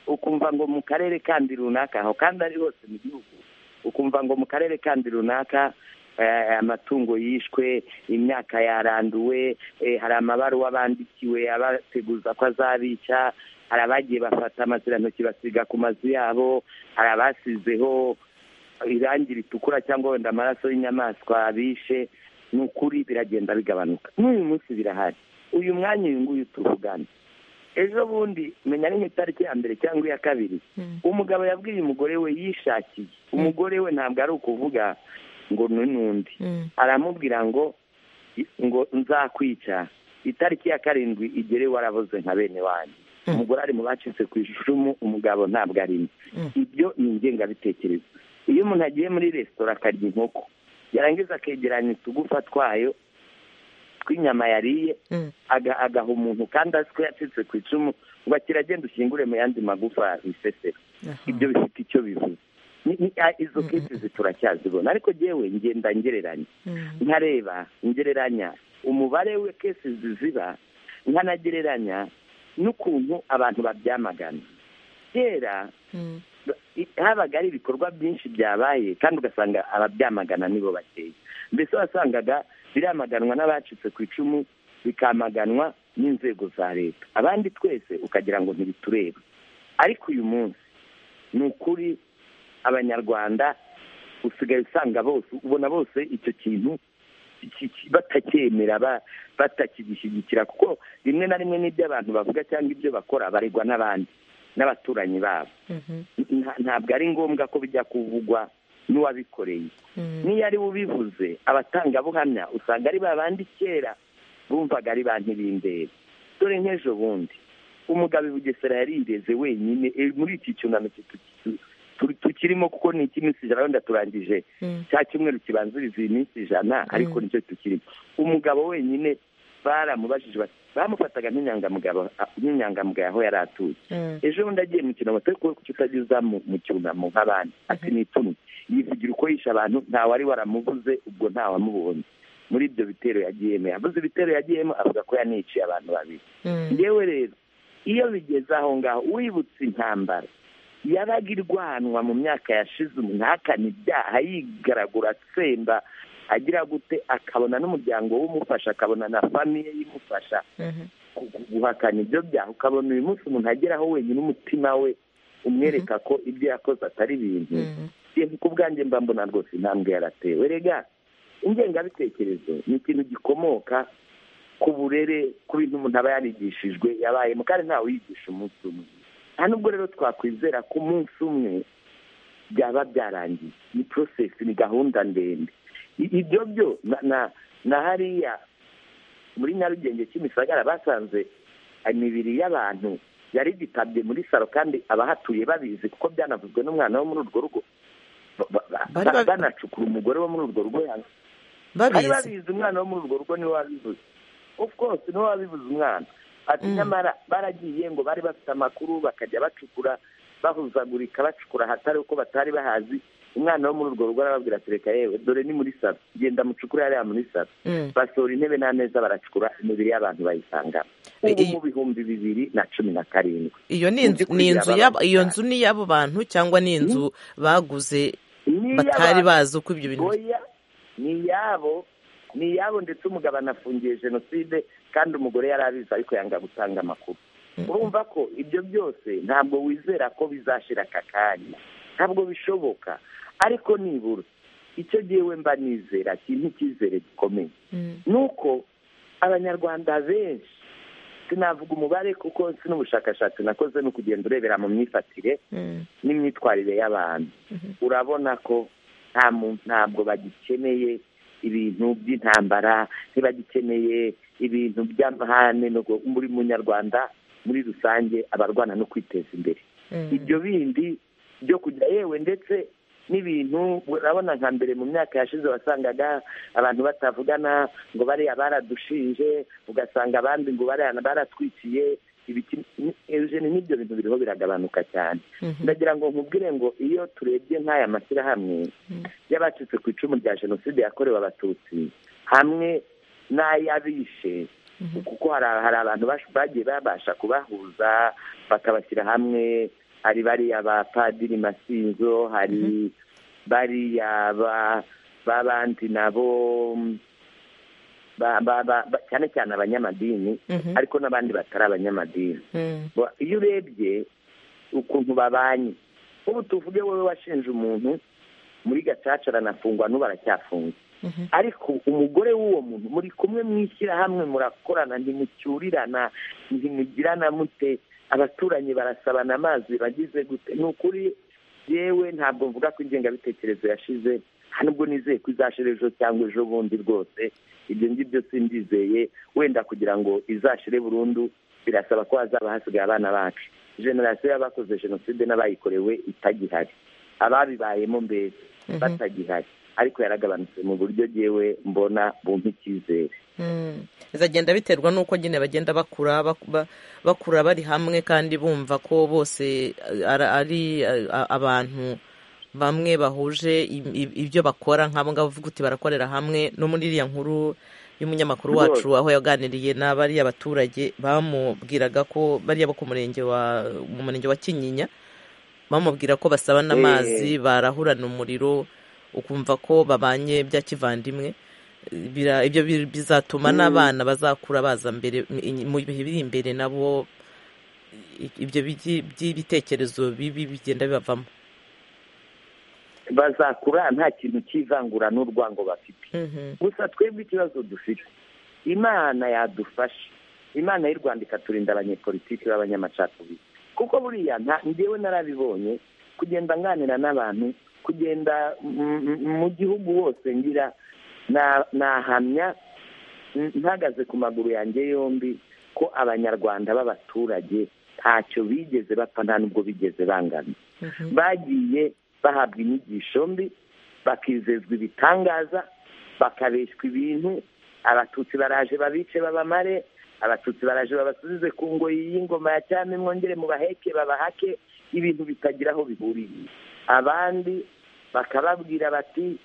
ukumva ngo mu karere kandi runaka aho kandi ari hose mu gihugu ukumva ngo mu karere kandi runaka eh, amatungo yishwe imyaka yaranduwe eh, hari amabaruwa bandikiwe abateguza ko azabica hari abagiye bafata amazirantoki basiga ku mazu yabo hari abasizeho irangi ritukura cyangwa wenda amaraso y'inyamaswa bishe ni ukuri biragenda bigabanuka n'uyu munsi birahari uyu mwanya uyu nguyu tuvugana ejo bundi menya ni nk'itariki ya mbere cyangwa iya kabiri umugabo yabwiye umugore we yishakiye umugore we ntabwo ari ukuvuga ngo ni n'undi aramubwira ngo ngo nzakwica itariki ya karindwi igere waraboze nka bene wanjye umugore ari mu bacitse ku icumu umugabo ntabwo arimo ibyo ni ingengabitekerezo iyo umuntu agiye muri resitora akarya inkoko yarangiza akegeranya utugufa twayo tw'inyama yariye aga- agaha umuntu kandi azi ko yacitse ku icumu ngo kiragenda ushyingure mu yandi magufa bisesera ibyo bifite icyo bivuze Ni- ni- a- izo kesizi turacyazibona ariko yewe ngenda ngereranya nkareba ngereranya umubare we kesizi ziba nkanagereranya n'ukuntu abantu babyamagana kera i- habaga hari ibikorwa byinshi byabaye kandi ugasanga ababyamagana nibo bakeya mbese wasangaga biramaganwa n'abacitse ku icumu bikamaganwa n'inzego za leta abandi twese ukagira ngo ntibitureba ariko uyu munsi ni ukuri abanyarwanda usigaye usanga bose ubona bose icyo kintu iki- iki- batacyemera ba- batakigishyigikira kuko rimwe na rimwe n'ibyo abantu bavuga cyangwa ibyo bakora baregwa n'abandi n'abaturanyi babo Nta- ntabwo ari ngombwa ko bijya kuvugwa n'uwabikoreye n'iyo ari we ubivuze abatangabuhamya usanga ari ba bandi kera bumvaga ari ba ntibindeba dore nk'ejo bundi umugabo i bugesera yarireze wenyine eh, muri iki cyunamo kitu- kitu- tu- tukirimo kuko ni icy'iminsi ijana wenda turangije cya cyumweru kibanziriza iyi minsi ijana ariko nicyo tukirimo umugabo wenyine baramubajije bati- bamufataga nk'inyangamugabo nk'inyangamugayo aho yari atuye ejo bundi agiye mu cyunamo twe kuko utageza mu mu cyunamo nk'abandi ati ni ipfunwe yivugira uko yishe abantu nta wari waramuvuze ubwo nta wamubonye muri ibyo bitero yagiyemo yavuze ibitero yagiyemo avuga ko yaniciye abantu babiri yewe rero iyo bigeze aho ngaho wibutse intambara yabaga irwanwa mu myaka yashize umuntu ahakana ibyaha yigaragura atsemba agira gute akabona n'umuryango w'umufasha akabona na famiye y'imufasha ku- ku- guhakana ibyo byaha ukabona uyu munsi umuntu ageraho wenyine umutima we umwereka ko ibyo yakoze atari ibintu njye ku bwanjye mba mbona rwose intambwe yaratewe rega ingengabitekerezo ni ikintu gikomoka ku burere ku bintu umuntu aba yarigishijwe yabayemo kandi ntawe uyigisha umunsi umwe nta nubwo rero twakwizera ko umunsi umwe byaba byarangiye ni porosesi ni gahunda ndende I- ibyo byo na- na na hariya muri nyarugenge kimisagara basanze imibiri y'abantu yari igitabye muri saro kandi abahatuye babizi kuko byanavuzwe n'umwana wo muri urwo rugo ba- ba- ba- Bari babi- banacukura umugore wo muri urwo rugo yanga Babizi. babizi umwana wo muri urwo rugo niwe wabivuze of course niwe wabivuze umwana ati nyamara baragiye ngo bari bafite amakuru bakajya bacukura bahuzagurika bacukura ahatari uko batari bahazi umwana wo muri urwo rugo arababwira ati reka yewe dore ni muri saro genda mucukure hariya muri saro basohora intebe n'ameza baracukura imibiri y'abantu bayisanga ubu mu bihumbi bibiri na cumi na karindwi iyo ni inzu ni inzu y'abo- iyo nzu ni iy'abo bantu cyangwa ni inzu baguze Niyo batari abantu- bazi uko ibyo bintu oya ni iyabo ni iyabo ndetse umugabo anafungiye jenoside kandi umugore yari abizi ariko yanga gutanga amakuru urumva ko ibyo byose ntabwo wizera ko bizashira aka kanya ntabwo bishoboka ariko nibura icyo gihe we mba nizera kintu icyizere gikomeye nuko abanyarwanda benshi sinavuga umubare kuko si n'ubushakashatsi nakoze no kugenda urebera mu myifatire n'imyitwarire y'abantu urabona ko nta mu- ntabwo bagikeneye ibintu by'intambara ntibagikeneye ibintu by'amahane no gu- muri munyarwanda muri rusange abarwana no kwiteza imbere ibyo bindi byo kujya yewe ndetse n'ibintu urabona nka mbere mu myaka yashize wasangaga abantu batavugana ngo bariya baradushinje ugasanga abandi ngo bariya baratwikiye ibiki eugene n'ibyo bintu biriho biragabanuka cyane ndagira ngo nkubwire ngo iyo turebye nk'aya mashyirahamwe y'abacitse ku icumu rya jenoside yakorewe abatutsi hamwe n'ay'abishe kuko hari hari abantu bash- bagiye babasha kubahuza bakabashyira hamwe hari bariya ba padiri masinzo hari bariya ba b'abandi nabo mm, ba- ba- ba- ba- cyane cyane abanyamadini Mhm. ariko n'abandi batari abanyamadini Mm. Bo- iyo urebye ukuntu babanye ubu tuvuge wowe washinje umuntu muri gacaca aranafungwa n'ubu aracyafunze Mhm. ariko umugore w'uwo muntu muri kumwe mu ishyirahamwe murakorana ntimucyurirana ntimugirana mute abaturanyi barasabana amazi bagize gute ni ukuri yewe ntabwo mvuga ko ingengabitekerezo yashize nta nubwo nizeye ko izashira ejo cyangwa ejo bundi rwose ibyo ngibyo simbyizeye wenda kugira ngo izashire burundu birasaba ko hazaba hasigaye abana bacu generasiyo y'abakoze jenoside n'abayikorewe itagihari ababibayemo mbere batagihari ariko yaragabanutse mu buryo yewe mbona bumpa icyizere Mm. bizagenda biterwa n'uko nyine bagenda bakura bak- ba- bakura bari hamwe kandi bumva ko bose eh, ara- ari eh, a- abantu bamwe bahuje i- i- ibyo bakora nk'abo ngabo uvuga uti barakorera hamwe no muri iriya nkuru y'umunyamakuru wacu aho yaganiriye na bariya baturage bamubwiraga ko bariya bo ku murenge wa mu murenge wa kinyinya bamubwira ko basabana Eh. amazi barahurana umuriro ukumva ko babanye bya kivandimwe Bira- ibyo bi- bizatuma n'abana bazakura baza mbere m- mu bihe biri imbere nabo i- ibyo bigi- by'ibitekerezo bibi bigenda bibavamo bazakura nta kintu cy'ivangura n'urwango bafite Mhm. gusa twebwe ikibazo dufite imana yadufasha imana y'u rwanda ikaturinda abanyepolitiki b'abanyamacakubiri kuko buriya nta njyewe narabibonye kugenda nganira n'abantu kugenda m- m- mu gihugu hose ngira na- nahamya n- mpagaze ku maguru yanjye yombi ko abanyarwanda b'abaturage ntacyo bigeze bapfa nta n'ubwo bigeze bangana bagiye bahabwa inyigisho mbi bakizezwa ibitangaza bakabeshywa ibintu abatutsi baraje babice babamare abatutsi baraje babasubize ku ngoyi y'ingoma ya cyami mwongere mubaheke babahake ibintu bitagira aho bihuriye abandi bakababwira bati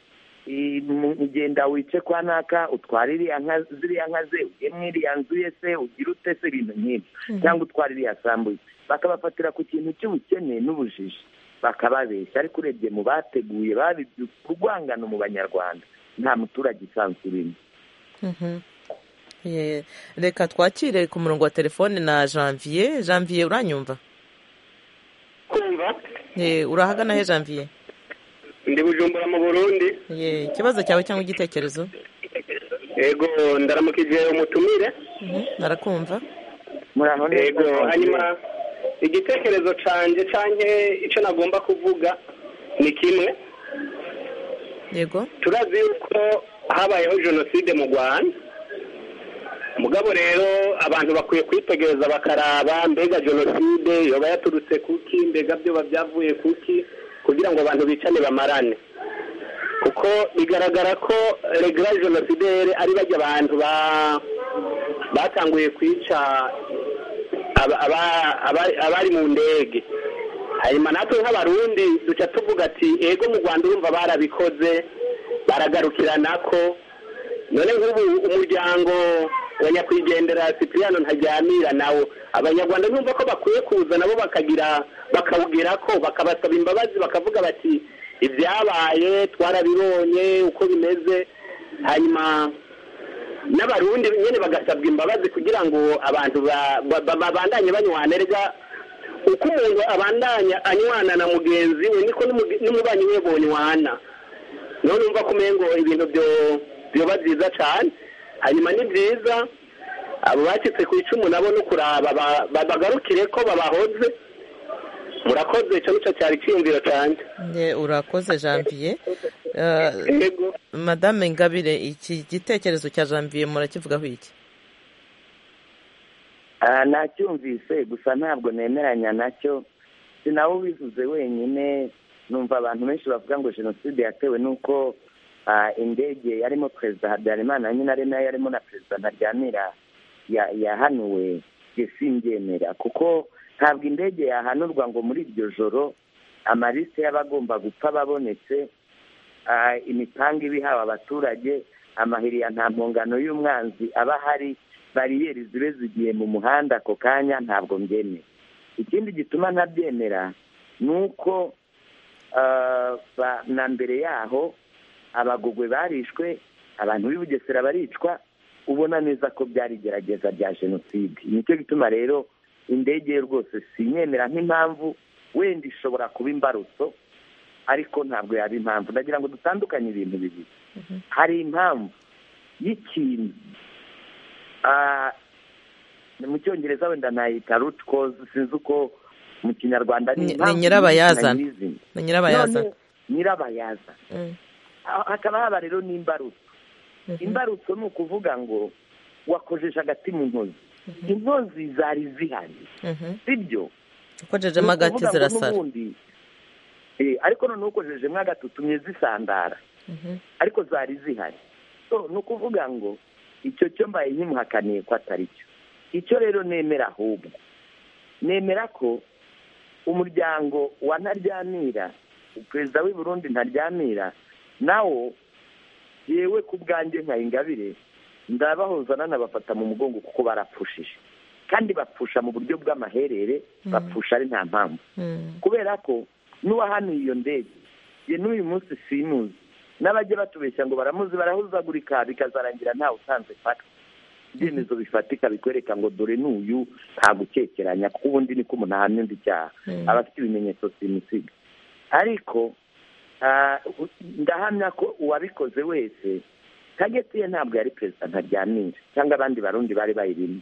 "I- mu- genda wice kwa naka utware iriya nka ziriya nka ze ujye mu iriya nzu ye se ugira ute se ibintu nk'ibyo cyangwa utware iriya sambu ye." bakabafatira ku kintu cy'ubukene n'ubujiji bakababeshya ariko urebye mu bateguye babibyutse urwangano mu banyarwanda nta muturage usanzwe urimo Mhm. Yeah. reka twakire ku murongo wa telefone na janvier janvier uranyumva kumva Yeah, urahagana he janvier ndi bujumbura mu burundi Yeah, ikibazo cyawe cyangwa igitekerezo yego ndaramuka igihe umutumire Mhm, narakumva yego hanyuma igitekerezo cyanjye cyanjye icyo nagomba kuvuga ni kimwe yego turazi yuko habayeho jenoside mu rwanda mugabo rero abantu bakwiye kwitegereza bakaraba mbega jenoside yoba yaturutse kuki mbega byoba byavuye kuki kugira ngo abantu bicane bamarane kuko bigaragara ko regara jenoside ari bajya abantu ba batanguye kwica abari mu ndege hanyuma natwe nk'abarundi duca tuvuga ati ego mu rwanda urumva barabikoze baragarukira nako none nk'ubu umuryango wa nyakwigendera sipiriyano ntajyamira nawo abanyarwanda numva ko bakwiye kuza nabo bakagira bakawugira ko bakabasaba imbabazi bakavuga bati ibyabaye twarabibonye uko bimeze hanyuma n'abarundi nyine bagasabwa imbabazi kugira ngo abantu babandanye banywanerwa uko umuntu abandanya anywana na mugenzi we niko n'umubanyi we bonywana none numva ko umengo ibintu byoba byiza cyane hanyuma ni byiza abo bacitse ku icumu nabo no kuraba bagarukire ko babahoze murakoze icyo nicyo cyari cyiyumviro cyane urakoze janvier madame ngabire iki gitekerezo cya janvier murakivugaho iki nacyumvise gusa ntabwo nemeranya nacyo si nawe ubivuze wenyine numva abantu benshi bavuga ngo jenoside yatewe n'uko indege yarimo perezida habyarimana nyine ari nayo yarimo na perezida ntaryamira yahanuwe simbyemera kuko ntabwo indege yahanurwa ngo muri iryo joro amaliste y'abagomba gupfa babonetse imipanga iba ihawe abaturage amahiriya nta mpungano y'umwanzi aba ahari bariyeri zibe zigiye mu muhanda ako kanya ntabwo mbyemera ikindi gituma ntabyemera ni uko na mbere yaho abagogwe barishwe abantu b'i bugesera baricwa ubona neza ko byari igerageza rya jenoside nicyo gituma rero indege rwose sinyemera nk'impamvu wenda ishobora kuba imbarutso ariko ntabwo yaba impamvu ndagira ngo dutandukanye ibintu bibiri hari impamvu y'ikintu mu cyongereza wenda nayita ruti kozi sinzi uko mu kinyarwanda ni nyirabayazana ni nyirabayazana nyirabayazana hakaba haba rero n'imbarutso imbarutso ni ukuvuga ngo wakojeje agati mu ntozi intozi zari zihari sibyo ukojejemo agati zirasara ariko noneho ukojejemo agati utumye zisandara ariko zari zihari ni ukuvuga ngo icyo cyo mbaye nkimuhakaniye ko atari cyo icyo rero nemera ahubwo nemera ko umuryango wa ntaryamira perezida w'i Burundi ntaryamira nawo yewe ku bwanjye nka ingabire ndabahoza nanabafata mu mugongo kuko barapfushije kandi bapfusha mu buryo bw'amaherere bapfusha ari nta mpamvu kubera ko n'uwahanuye iyo ndege ye n'uyu munsi simuzi n'abajya batubeshya ngo baramuzi barahuzagurika bikazarangira ntawe usanze fata ibyemezo bifatika bikwereka ngo dore n'uyu nta gukekeranya kuko ubundi niko umuntu ahamya undi cyaha aba afite ibimenyetso simusiga ariko ndahamya ko uwabikoze wese kageti ye ntabwo yari perezida ntaryamira cyangwa abandi barundi bari bayirimo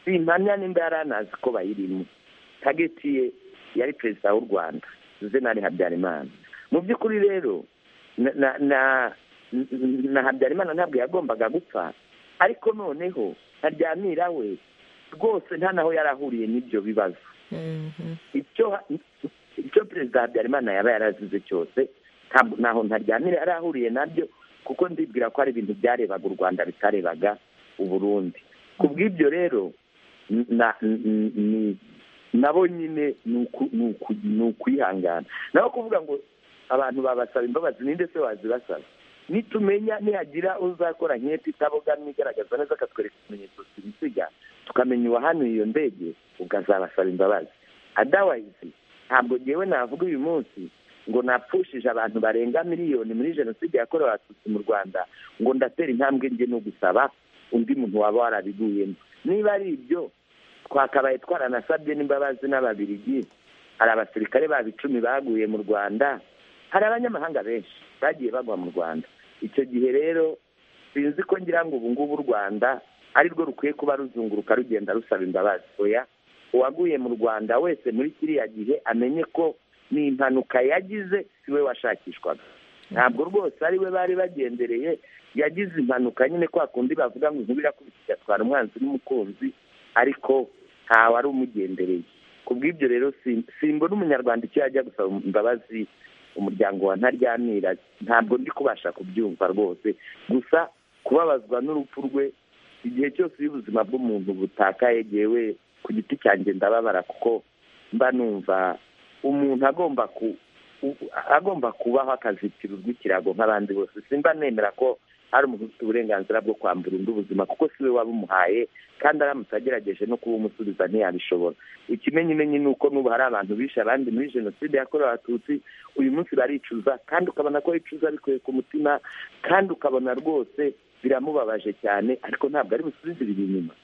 simpamya nimba yari anazi ko bayirimo kageti ye yari perezida w'u rwanda zenari habyarimana mu by'ukuri rero na habyarimana ntabwo yagombaga gupfa ariko noneho ntaryamira we rwose nta naho yari ahuriye n'ibyo bibazo icyo perezida habyarimana yaba yarazize cyose ntaho ntaryamira yari ahuriye nabyo kuko ndibwira ko hari ibintu byarebaga u rwanda bitarebaga uburundi ku bw'ibyo rero nabo nyine ni ukwihangana naho kuvuga ngo abantu babasaba imbabazi ninde se wazibasaba nitumenya nihagira uzakora nk'iyo tutabogamye igaragaza neza akatwereka ikimenyetso simusiga tukamenya uwahanuye iyo ndege ukazabasaba imbabazi adawayizi ntabwo ngewe navuga uyu munsi ngo napfushije abantu barenga miliyoni muri jenoside yakorewe abatutsi mu rwanda ngo ndatera intambwe njye no gusaba undi muntu waba warabiguyemo niba ari ibyo twakabaye twaranasabye n'imbabazi n'ababirigi hari abasirikare baba icumi baguye mu rwanda hari abanyamahanga benshi bagiye bagwa mu rwanda icyo gihe rero sinzi ko ngira ngo ubu ngubu u rwanda ari rwo rukwiye kuba ruzunguruka rugenda rusaba imbabazi oya uwaguye mu rwanda wese muri kiriya gihe amenye ko ni impanuka yagize si we washakishwaga ntabwo rwose ari we bari bagendereye yagize impanuka nyine kwa kundi bavuga ngo inkuba irakubita igatwara umwanzi n'umukunzi ariko ntawe ari umugendereye ku bw'ibyo rero simbona umunyarwanda icyo yajya gusaba imbabazi umuryango wa ntaryamira ntabwo ndi kubasha kubyumva rwose gusa kubabazwa n'urupfu rwe igihe cyose iyo ubuzima bw'umuntu butakaye yewe ku giti cyanjye ndababara kuko mba numva umuntu agomba ku agomba kubaho akazitira urw'ikirago nk'abandi bose simba nemera ko hari umuntu ufite uburenganzira bwo kwambura undi ubuzima kuko si we wabumuhaye kandi aramutse agerageje no kubumusubiza ntiyabishobora ikimenyimenyi ni uko n'ubu hari abantu bishe abandi muri jenoside yakorewe abatutsi uyu munsi baricuza kandi ukabona ko bicuza bikuye ku mutima kandi ukabona rwose biramubabaje cyane ariko ntabwo ari busubize ibi inyuma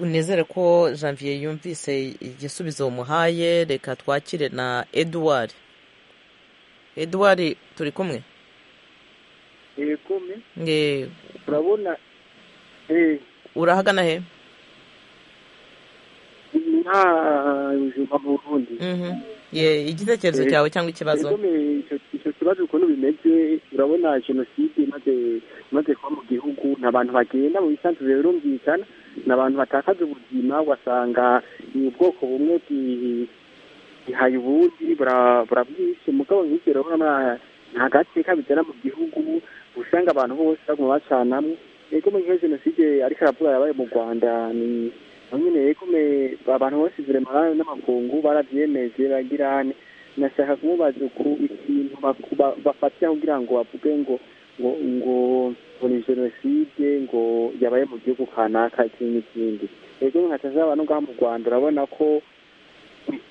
nizere ko janvier yumvise igisubizo umuhaye reka twakire na eduwari eduwari turi kumwe urabona urahagana he nta buzima burundi igitekerezo cyawe cyangwa ikibazo icyo kibazo ukuntu bimeze urabona jenoside imaze kuba mu gihugu ni abantu bagenda mu bisanzwe birumvikana ni abantu batakaza ubuzima ugasanga ni ubwoko bumwe bwihaye ubundi burabwishe mugabo nk'ibyo urabona nta gateka bigera mu gihugu usanga abantu bose baguma bacanamo yego muri iyo jenoside ariko aravuga yabaye mu rwanda ni nyine yego abantu bose viremara n'amakungu barabyemeje bagirane nashaka kumubaza ku ikintu bafatira kugira ngo bavuge ngo ngo ngo ni jenoside ngo yabaye mu gihugu kanaka ikindi n'ikindi rero nkata z'aba no ngaha mu rwanda urabona ko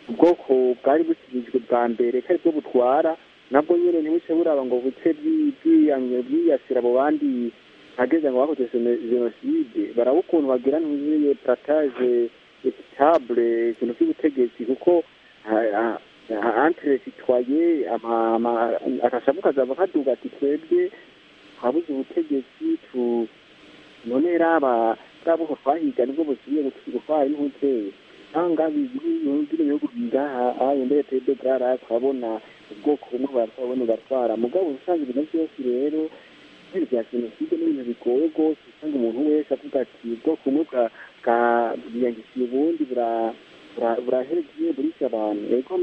ubwoko bwari bushyizwe bwa mbere ko aribwo butwara nabwo nyine ntibuce buraba ngo buce bwiyasira abo bandi hageze ngo bakoze jenoside baraba ukuntu bagira ntuzuriye parataje ekitabure ikintu cy'ubutegetsi kuko antere sitwaye akashavu kazava kaduga ati twebwe twabuze ubutegetsi tu none raba bwabo twahiga nibwo busubiye gutwara n'ubuteye cyangwa bibiri bihugu ngaha ayo mbere twebwe bwara twabona ubwoko bumwe baratwabona batwara mugabo usanga ibintu byose rero bya jenoside n'ibintu bigoye rwose usanga umuntu wese avuga ati ubwoko bumwe bwiyangishije ubundi bura buraheregiye burisha abantu rego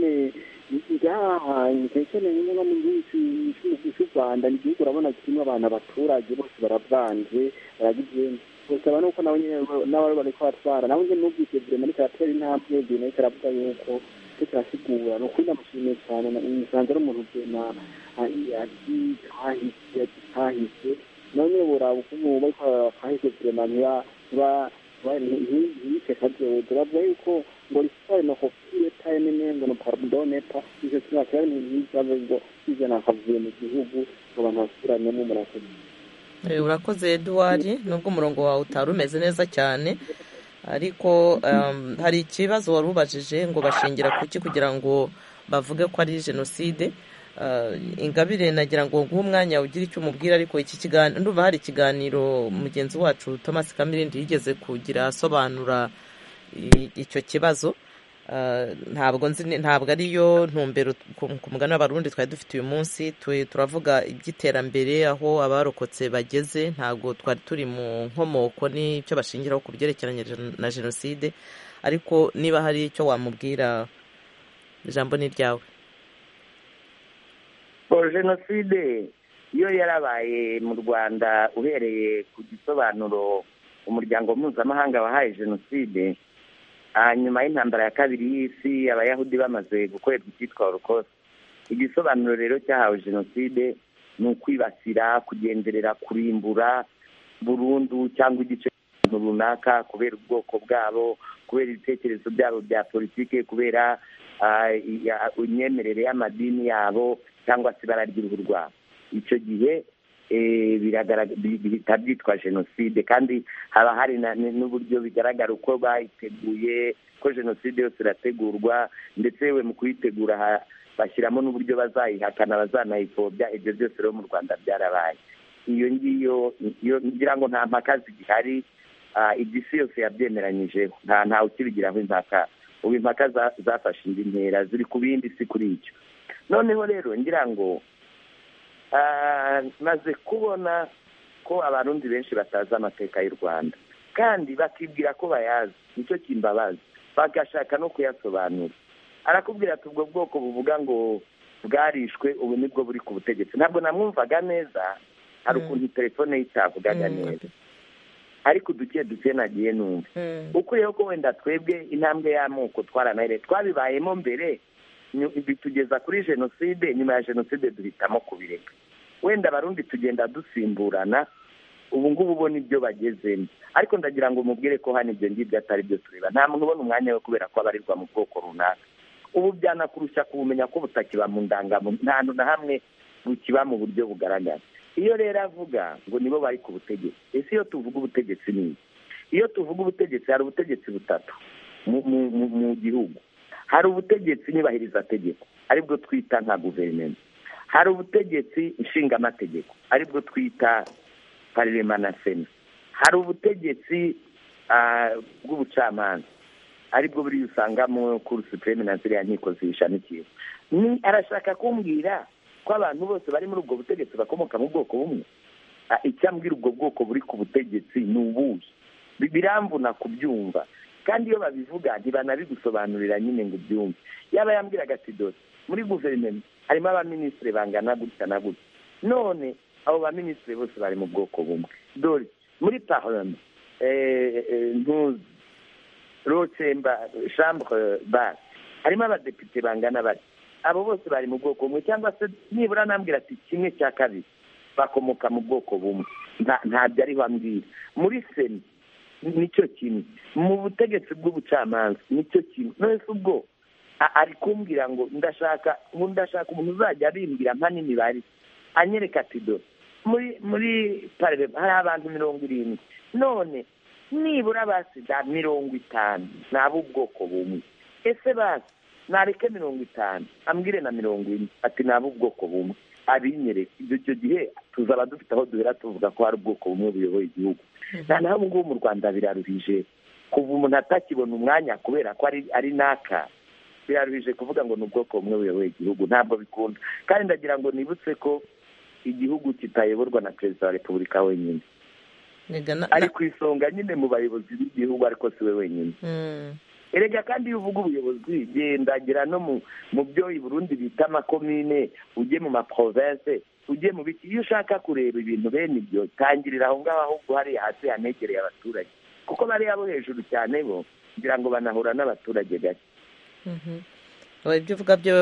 ngaha nkekene nyine no mu gihugu cy'u rwanda ni igihugu urabona kirimo abantu abaturage bose baravanze baragigenda gusa aba nuko nabo nyine n'abari bari kubatwara nabo nyine n'ubwite burema ariko aratera intambwe bino ariko aravuga yuko cyo kirasigura ni ukuri ndamushimiye cyane nsanze ari umuntu burema agitahise none buraba ukuntu bari kwahise burema ntiba ntiyice kagewe turavuga yuko ngo risitari nokopire tayime nengo no pardonepa ivyo tunakiari ntiyizabe ngo izana akavuye mu gihugu ngo abantu basubiranemo murakoze urakoze eduwari nubwo umurongo wawe utari umeze neza cyane ariko hari ikibazo wari ubajije ngo bashingira kuki kugira ngo bavuge ko ari jenoside ingabire nagira ngo nguhe umwanya ugira icyo umubwira ariko iki kiganiro ndumva hari ikiganiro mugenzi wacu Thomas kamirindi yigeze kugira asobanura icyo kibazo ntabwo ntabwo ariyo ntumbero ku mugani w'abarundi twari dufite uyu munsi turavuga iby'iterambere aho abarokotse bageze ntabwo twari turi mu nkomoko n'icyo bashingiraho ku byerekeranye na jenoside ariko niba hari icyo wamubwira ijambo ni iryawe jenoside iyo yarabaye mu rwanda uhereye ku gisobanuro umuryango mpuzamahanga wahaye jenoside nyuma y'intambara ya kabiri y'isi abayahudi bamaze gukorerwa icyitwa holocaust igisobanuro rero cyahawe jenoside ni ukwibasira kugenderera kurimbura burundu cyangwa igice cy'abantu runaka kubera ubwoko bwabo kubera ibitekerezo byabo bya politiki kubera imyemerere y'amadini yabo cyangwa se ibara ry'uruhu rwabo icyo gihe bihita byitwa jenoside kandi haba hari n'uburyo bigaragara uko bayiteguye ko jenoside yose irategurwa ndetse yewe mu kuyitegura bashyiramo n'uburyo bazayihakana bazanayipfobya ibyo byose rero mu rwanda byarabaye iyo ngiyo ngira ngo nta mpaka zigihari igisi yose yabyemeranyijeho ntawe ukibigiraho impaka ubu impaka zafashe indi ntera ziri ku bindi si kuri icyo noneho rero ngira ngo maze kubona ko abarundi benshi batazi amateka y'u rwanda kandi bakibwira ko bayazi nicyo kimbabazi bagashaka no kuyasobanura arakubwira ati ubwo bwoko buvuga ngo bwarishwe ubu nibwo buri ku butegetsi ntabwo namwumvaga neza hari ukuntu telefone y'icyavugaga neza ariko uduke duke nagiye numva ukuriyeho ko wenda twebwe intambwe y'amoko twaranahere twabibayemo mbere bitugeza kuri jenoside nyuma ya jenoside duhitamo kubireka wenda abarundi tugenda dusimburana ubu ngubu ubona ibyo bagezemo ariko ndagira ngo umubwire ko hano ibyo ngibyo atari byo tureba nta muntu ubona umwanya we kubera ko abarirwa mu bwoko runaka ubu byanakurusha kubumenya ko butakiba mu ndangamuntu nta hantu na hamwe bukiba mu buryo bugaragara iyo rero avuga ngo nibo bari ku butegetsi ese iyo tuvuga ubutegetsi ni iki iyo tuvuga ubutegetsi hari ubutegetsi butatu mu gihugu hari ubutegetsi nyubahiriza tegeko aribwo twita nka guverinoma hari ubutegetsi nshingamategeko aribwo twita parema na sena hari ubutegetsi bw'ubucamanza aribwo buriya usangamo kuri supreme na ziriya nkiko ziyishamikiye arashaka kumbwira ko abantu bose bari muri ubwo butegetsi bakomoka mu bwoko bumwe icyambwira ubwo bwoko buri ku butegetsi ni ubuhe biramvuna kubyumva kandi iyo babivuga ntibanabigusobanurira nyine ngo ubyumve yaba yambwiraga ati dore muri guverinoma harimo abaminisitiri bangana gutya na gutya none abo baminisitiri bose bari mu bwoko bumwe dore muri parlement ntuzi rocemba shambure bare harimo abadepite bangana bari abo bose bari mu bwoko bumwe cyangwa se nibura nambwira ati kimwe cya kabiri bakomoka mu bwoko bumwe ntabyo ari bambwira muri sena nicyo kimwe mu butegetsi bw'ubucamanza nicyo kimwe none ubwo ari kumbwira ngo ndashaka ndashaka umuntu uzajya abimbwira nka n'imibare anyereka ati dore muri muri parebe hari abantu mirongo irindwi none nibura basiga mirongo itanu ni ab'ubwoko bumwe ese basi nareke mirongo itanu ambwire na mirongo ine ati ni ab'ubwoko bumwe abinyereka icyo gihe tuzaba dufite aho duhera tuvuga ko hari ubwoko bumwe buyoboye igihugu nta naho ubu ngubu mu rwanda biraruhije kuva umuntu atakibona umwanya kubera ko ari naka biraruhije kuvuga ngo ni ubwoko bumwe buyoboye igihugu ntabwo bikunda kandi ndagira ngo nibutse ko igihugu kitayoborwa na perezida wa repubulika wenyine ari ku isonga nyine mu bayobozi b'igihugu ariko si we wenyine erega kandi iyo uvuga ubuyobozi gendagira no mu byo i burundi bita amakomine ujye mu maprovense ujye mu biki iyo ushaka kureba ibintu bene ibyo tangirira aho ngaho ahubwo hariya hasi hanegereye abaturage kuko bariya bo hejuru cyane bo kugira ngo banahura n'abaturage gake ibyo uvuga byo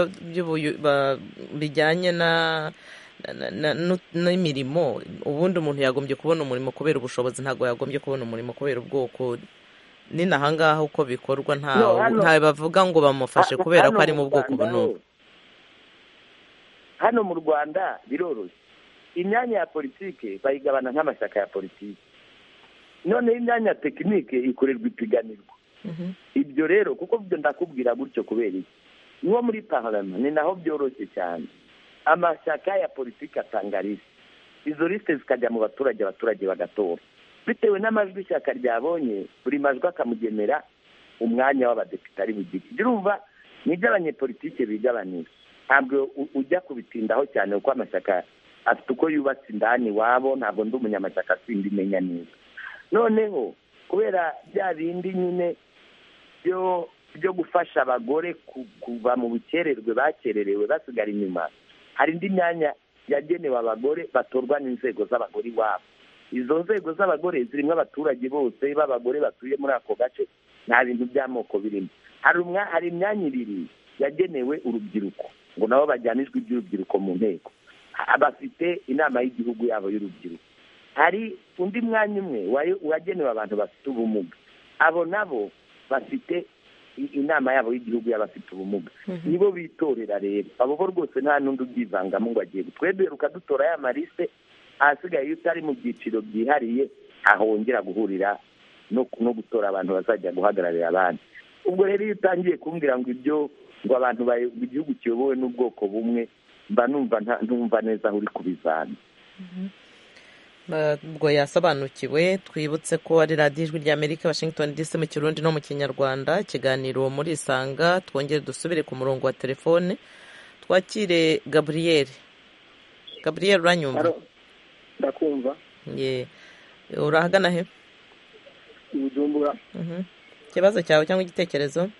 bijyanye na n'imirimo ubundi umuntu yagombye kubona umurimo kubera ubushobozi ntabwo yagombye kubona umurimo kubera ubwoko ni nahangaha uko bikorwa ntawe bavuga ngo bamufashe kubera ko ari mu bwoko bunubu hano mu rwanda biroroshye imyanya ya politiki bayigabana nk'amashyaka ya politiki noneho imyanya ya tekinike ikorerwa ipiganirwa ibyo rero kuko ndakubwira gutyo kubera iki nko muri parama ni naho byoroshye cyane amashyaka ya politiki atanga lisite izo lisite zikajya mu baturage abaturage bagatora bitewe n'amajwi ishyaka ryabonye buri majwi akamugenera umwanya w'abadepite ari bugire ibyo urumva ni ibyo abanyepolitike bigabanira ntabwo ujya kubitindaho cyane kuko amashyaka afite uko yubatse indani iwabo ntabwo ndi umunyamashyaka sindi imenya neza noneho kubera bya bindi nyine byo byo gufasha abagore kuva mu bukererwe bakererewe basigara inyuma hari indi myanya yagenewe abagore batorwa n'inzego z'abagore iwabo izo nzego z'abagore zirimo abaturage bose b'abagore batuye muri ako gace nta bintu by'amoko birimo hari imyanya ibiri yagenewe urubyiruko ngo nabo bajyane ijwi ry'urubyiruko mu nteko bafite inama y'igihugu yabo y'urubyiruko hari undi mwanya umwe wagenewe abantu bafite ubumuga abo nabo bafite inama yabo y'igihugu y'abafite ubumuga nibo bitorera rero abo bo rwose nta n'undi ubyivangamo ngo agiye gutweduka dutora ya marise ahasigaye iyo utari mu byiciro byihariye ahongera guhurira no gutora abantu bazajya guhagararira abandi ubwo rero iyo utangiye kumbwira ngo ibyo ngo abantu igihugu kiyobowe n'ubwoko bumwe mba numva ntumva neza aho uri kubizana ubwo yasobanukiwe twibutse ko ari radiyo ijwi ry'amerika washington dc mu kirundi no mu kinyarwanda ikiganiro muri isanga twongere dusubire ku murongo wa telefone twakire gaburiyeri gaburiyeri uranyumva ndakumva urahagana he ubujumbura ikibazo cyawe cyangwa igitekerezo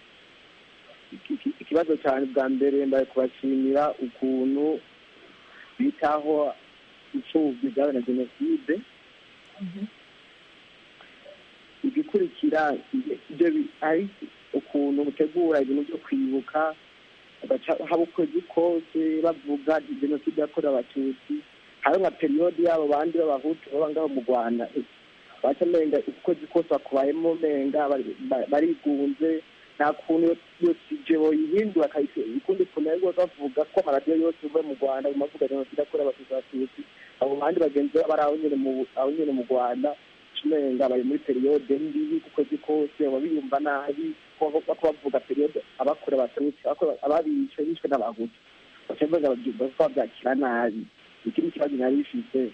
ikibazo cyane bwa mbere mbaye kubashimira ukuntu bitaho imfubyi zabaye na jenoside igikurikira ibyo bi- ari ukuntu utegura ibintu byo kwibuka baca haba ukwezi kose bavuga jenoside yakorewe abatutsi hari nka periyodi yabo bandi b'abahutu baba ngaho mu rwanda baca menga ukwezi kose bakubayemo menga bari- ba- barigunze nta kuntu iyo- iyo tije boyihindura akayise- ukundi kuntu ariko bavuga ko amaradiyo yose uve mu rwanda baguma bavuga jenoside yakorewe abatutsi abatutsi abo bandi bagenzi babo ari aho nyine mu- aho nyine mu rwanda umenga bari muri periyode mbi kukwezi kose baba biyumva nabi ko bako bavuga periyode abakora abatutsi abakora- ababishwe bishwe n'abahutu baca bavuga babyumva ko babyakira nabi ikindi kibazo nari bifite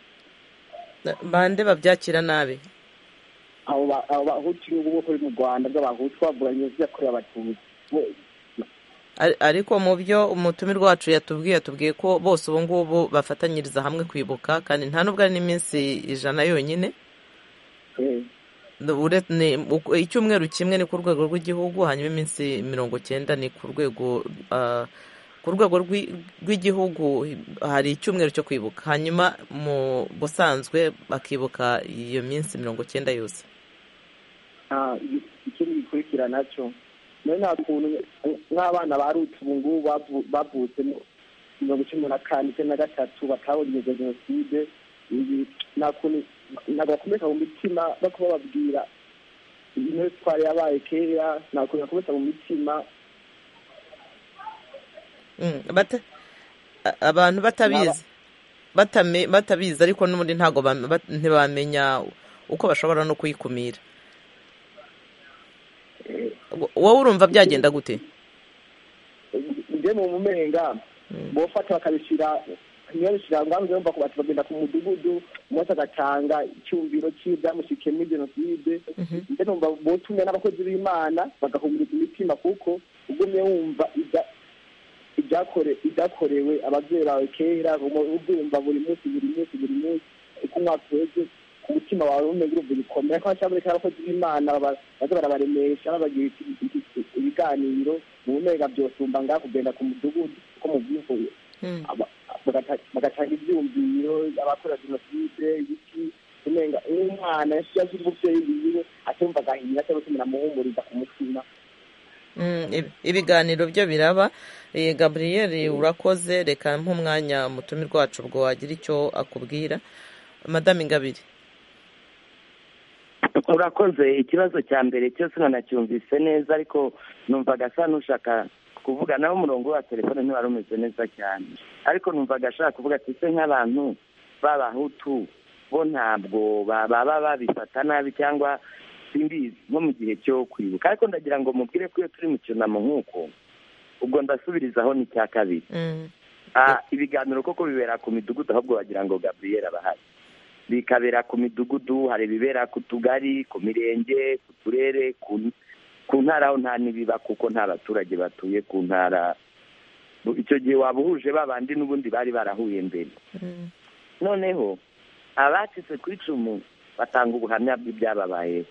bande babyakira nabi abo ba- abo bahutu n'ubu bo kuri mu rwanda bw'abahutu bavuga jenoside yakorewe abatutsi Bo- Ar- ariko mu byo umutumirwa wacu yatubwiye yatubwiye ko bose ubu ngubu bafatanyiriza hamwe kwibuka kandi nta nubwo ari n'iminsi ijana yonyine eh, Ure- ni- uko- icyumweru kimwe ni ku rwego rw'igihugu hanyuma iminsi mirongo cyenda ni ku rwego ah, ku rwego rw'i- rw'igihugu hari icyumweru cyo kwibuka hanyuma mu busanzwe bakibuka iyo minsi mirongo cyenda yose Ah, i- ikindi gikurikira nacyo nayo nta kuntu nk'abana ba ruti ubu ngubu bavu- bavutse mu mirongo cumi na kane icyenda na gatatu batabonye izo jenoside ibi nta kuntu ntabwo bakomeza mu mitima no kuba babwira intebe twari yabaye kera nta kuntu bakomeza mu mitima Mm, bata- a- abantu batabizi batame- batabizi ariko n'ubundi ntabwo bam- bat- ntibamenya uko bashobora no kuyikumira Wo- wowe urumva byagenda gute njye mu mumenga bofata bakabishyira niyo bishyira ngaho yumva ko bati bagenda ku mudugudu umunsi agatanga icyumviro cy'ibyamushyikiye muri jenoside njye numva botumwe n'abakozi b'imana bagahumuriza imitima kuko ugumye wumva ibya- ibyakore ibyakorewe ababyeyi bawe kera umu- ubyumva buri munsi buri munsi buri munsi uko umwaka uheze ku mutima wawe umenya urumva ibikomera ko cyangwa reka abakozi b'imana baba- baza barabaremesha babagira iki- iki- iki- ibiganiro mu mega byosumba ngaho kugenda ku mudugudu uko mubyivuye Aba- bagata- bagatanga ibyumviro abakora jenoside ibiki umenga umwana yazi umubyeyi wiwe atumva agahinda cyangwa se muramuhumuriza ku mutima Mm, ib- ibiganiro byo biraba Eh, gaburiyeri urakoze reka nk'umwanya umutumirwa wacu ubwo wagira icyo akubwira madamu ingabire urakoze ikibazo cya mbere cyose nanacyumvise neza ariko numvaga asa n'ushaka kuvuga nawe umurongo wa telefone ntiwari umeze neza cyane ariko numvaga ashaka kuvuga ati se nk'abantu b'abahutu bo ntabwo ba- baba babifata nabi cyangwa simbizi nko mu gihe cyo kwibuka ariko ndagira ngo mubwire ko iyo turi mu cyunamo nk'uko ubwo ndasubirizaho n'icya kabiri Ah, ibiganiro koko bibera ku midugudu ahubwo wagira ngo gaburiyeri abahari bikabera ku midugudu hari ibibera ku tugari ku mirenge ku turere ku ku ntara aho nta n'ibiba kuko nta baturage batuye ku ntara icyo gihe waba uhuje babandi n'ubundi bari barahuye mbere noneho abacitse ku icumu batanga ubuhamya bw'ibyababaye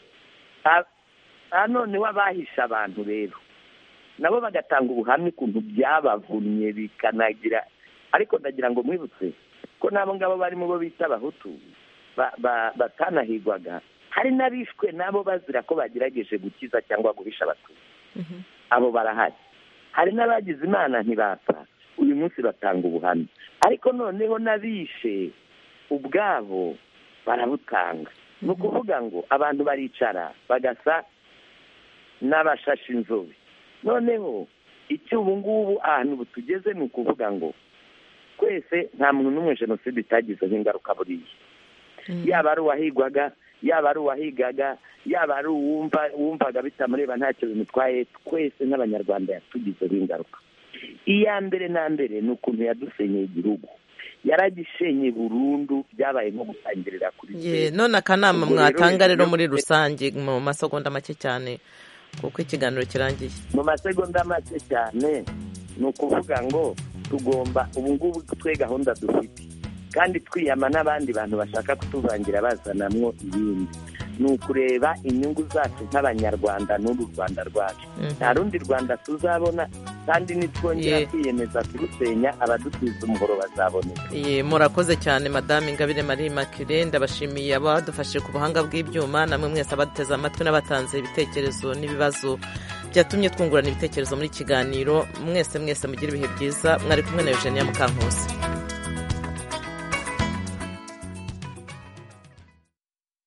A- aha noneho abahishe abantu rero nabo bagatanga ubuhamya ukuntu byabavunnye bikanagira ariko ndagira ngo mwibutse ko n'abo ngabo bari mu bo bita abahutu ba- ba- batanahigwaga hari n'abishwe nabo bazira ko bagerageje gukiza cyangwa guhisha abatutsi abo barahari hari n'abagize imana ntibapfa uyu munsi batanga ubuhamya ariko noneho n'abishe ubwabo barabutanga ni ukuvuga ngo abantu baricara bagasa n'abashashe inzobe noneho icyo ubu ngubu ahantu butugeze ni ukuvuga ngo twese nta muntu n'umwe jenoside itagizeho ingaruka buriya yaba ari uwahigwaga yaba ari uwahigaga yaba ari uwumva wumvaga bitamureba ntacyo bimutwaye twese nk'abanyarwanda yatugizeho ingaruka iya mbere na mbere ni ukuntu yadusenyeye igihugu yaragishenye burundu byabaye nko gutangirira kuri Ye, none akanama Ubwo rero mwatanga rero iyo- muri rusange mu masegonda make cyane kuko ikiganiro kirangiye mu masegonda make cyane ni ukuvuga ngo tugomba ubu ngubu twe gahunda dufite kandi twiyama n'abandi bantu bashaka kutuvangira bazanamwo ibindi ni ukureba inyungu zacu nk'abanyarwanda n'uru rwanda rwacu Mhm. nta rundi rwanda tuzabona kandi nitwongera kwiyemeza kurusenya abadusize umuhoro bazaboneka murakoze cyane madame ingabire marie makire ndabashimiye abadufashe ku buhanga bw'ibyuma namwe mwese abaduteze amatwi n'abatanze ibitekerezo n'ibibazo byatumye twungurana ibitekerezo muri kiganiro mwese mwese mugire ibihe byiza mwari kumwe na eugenia mukankusi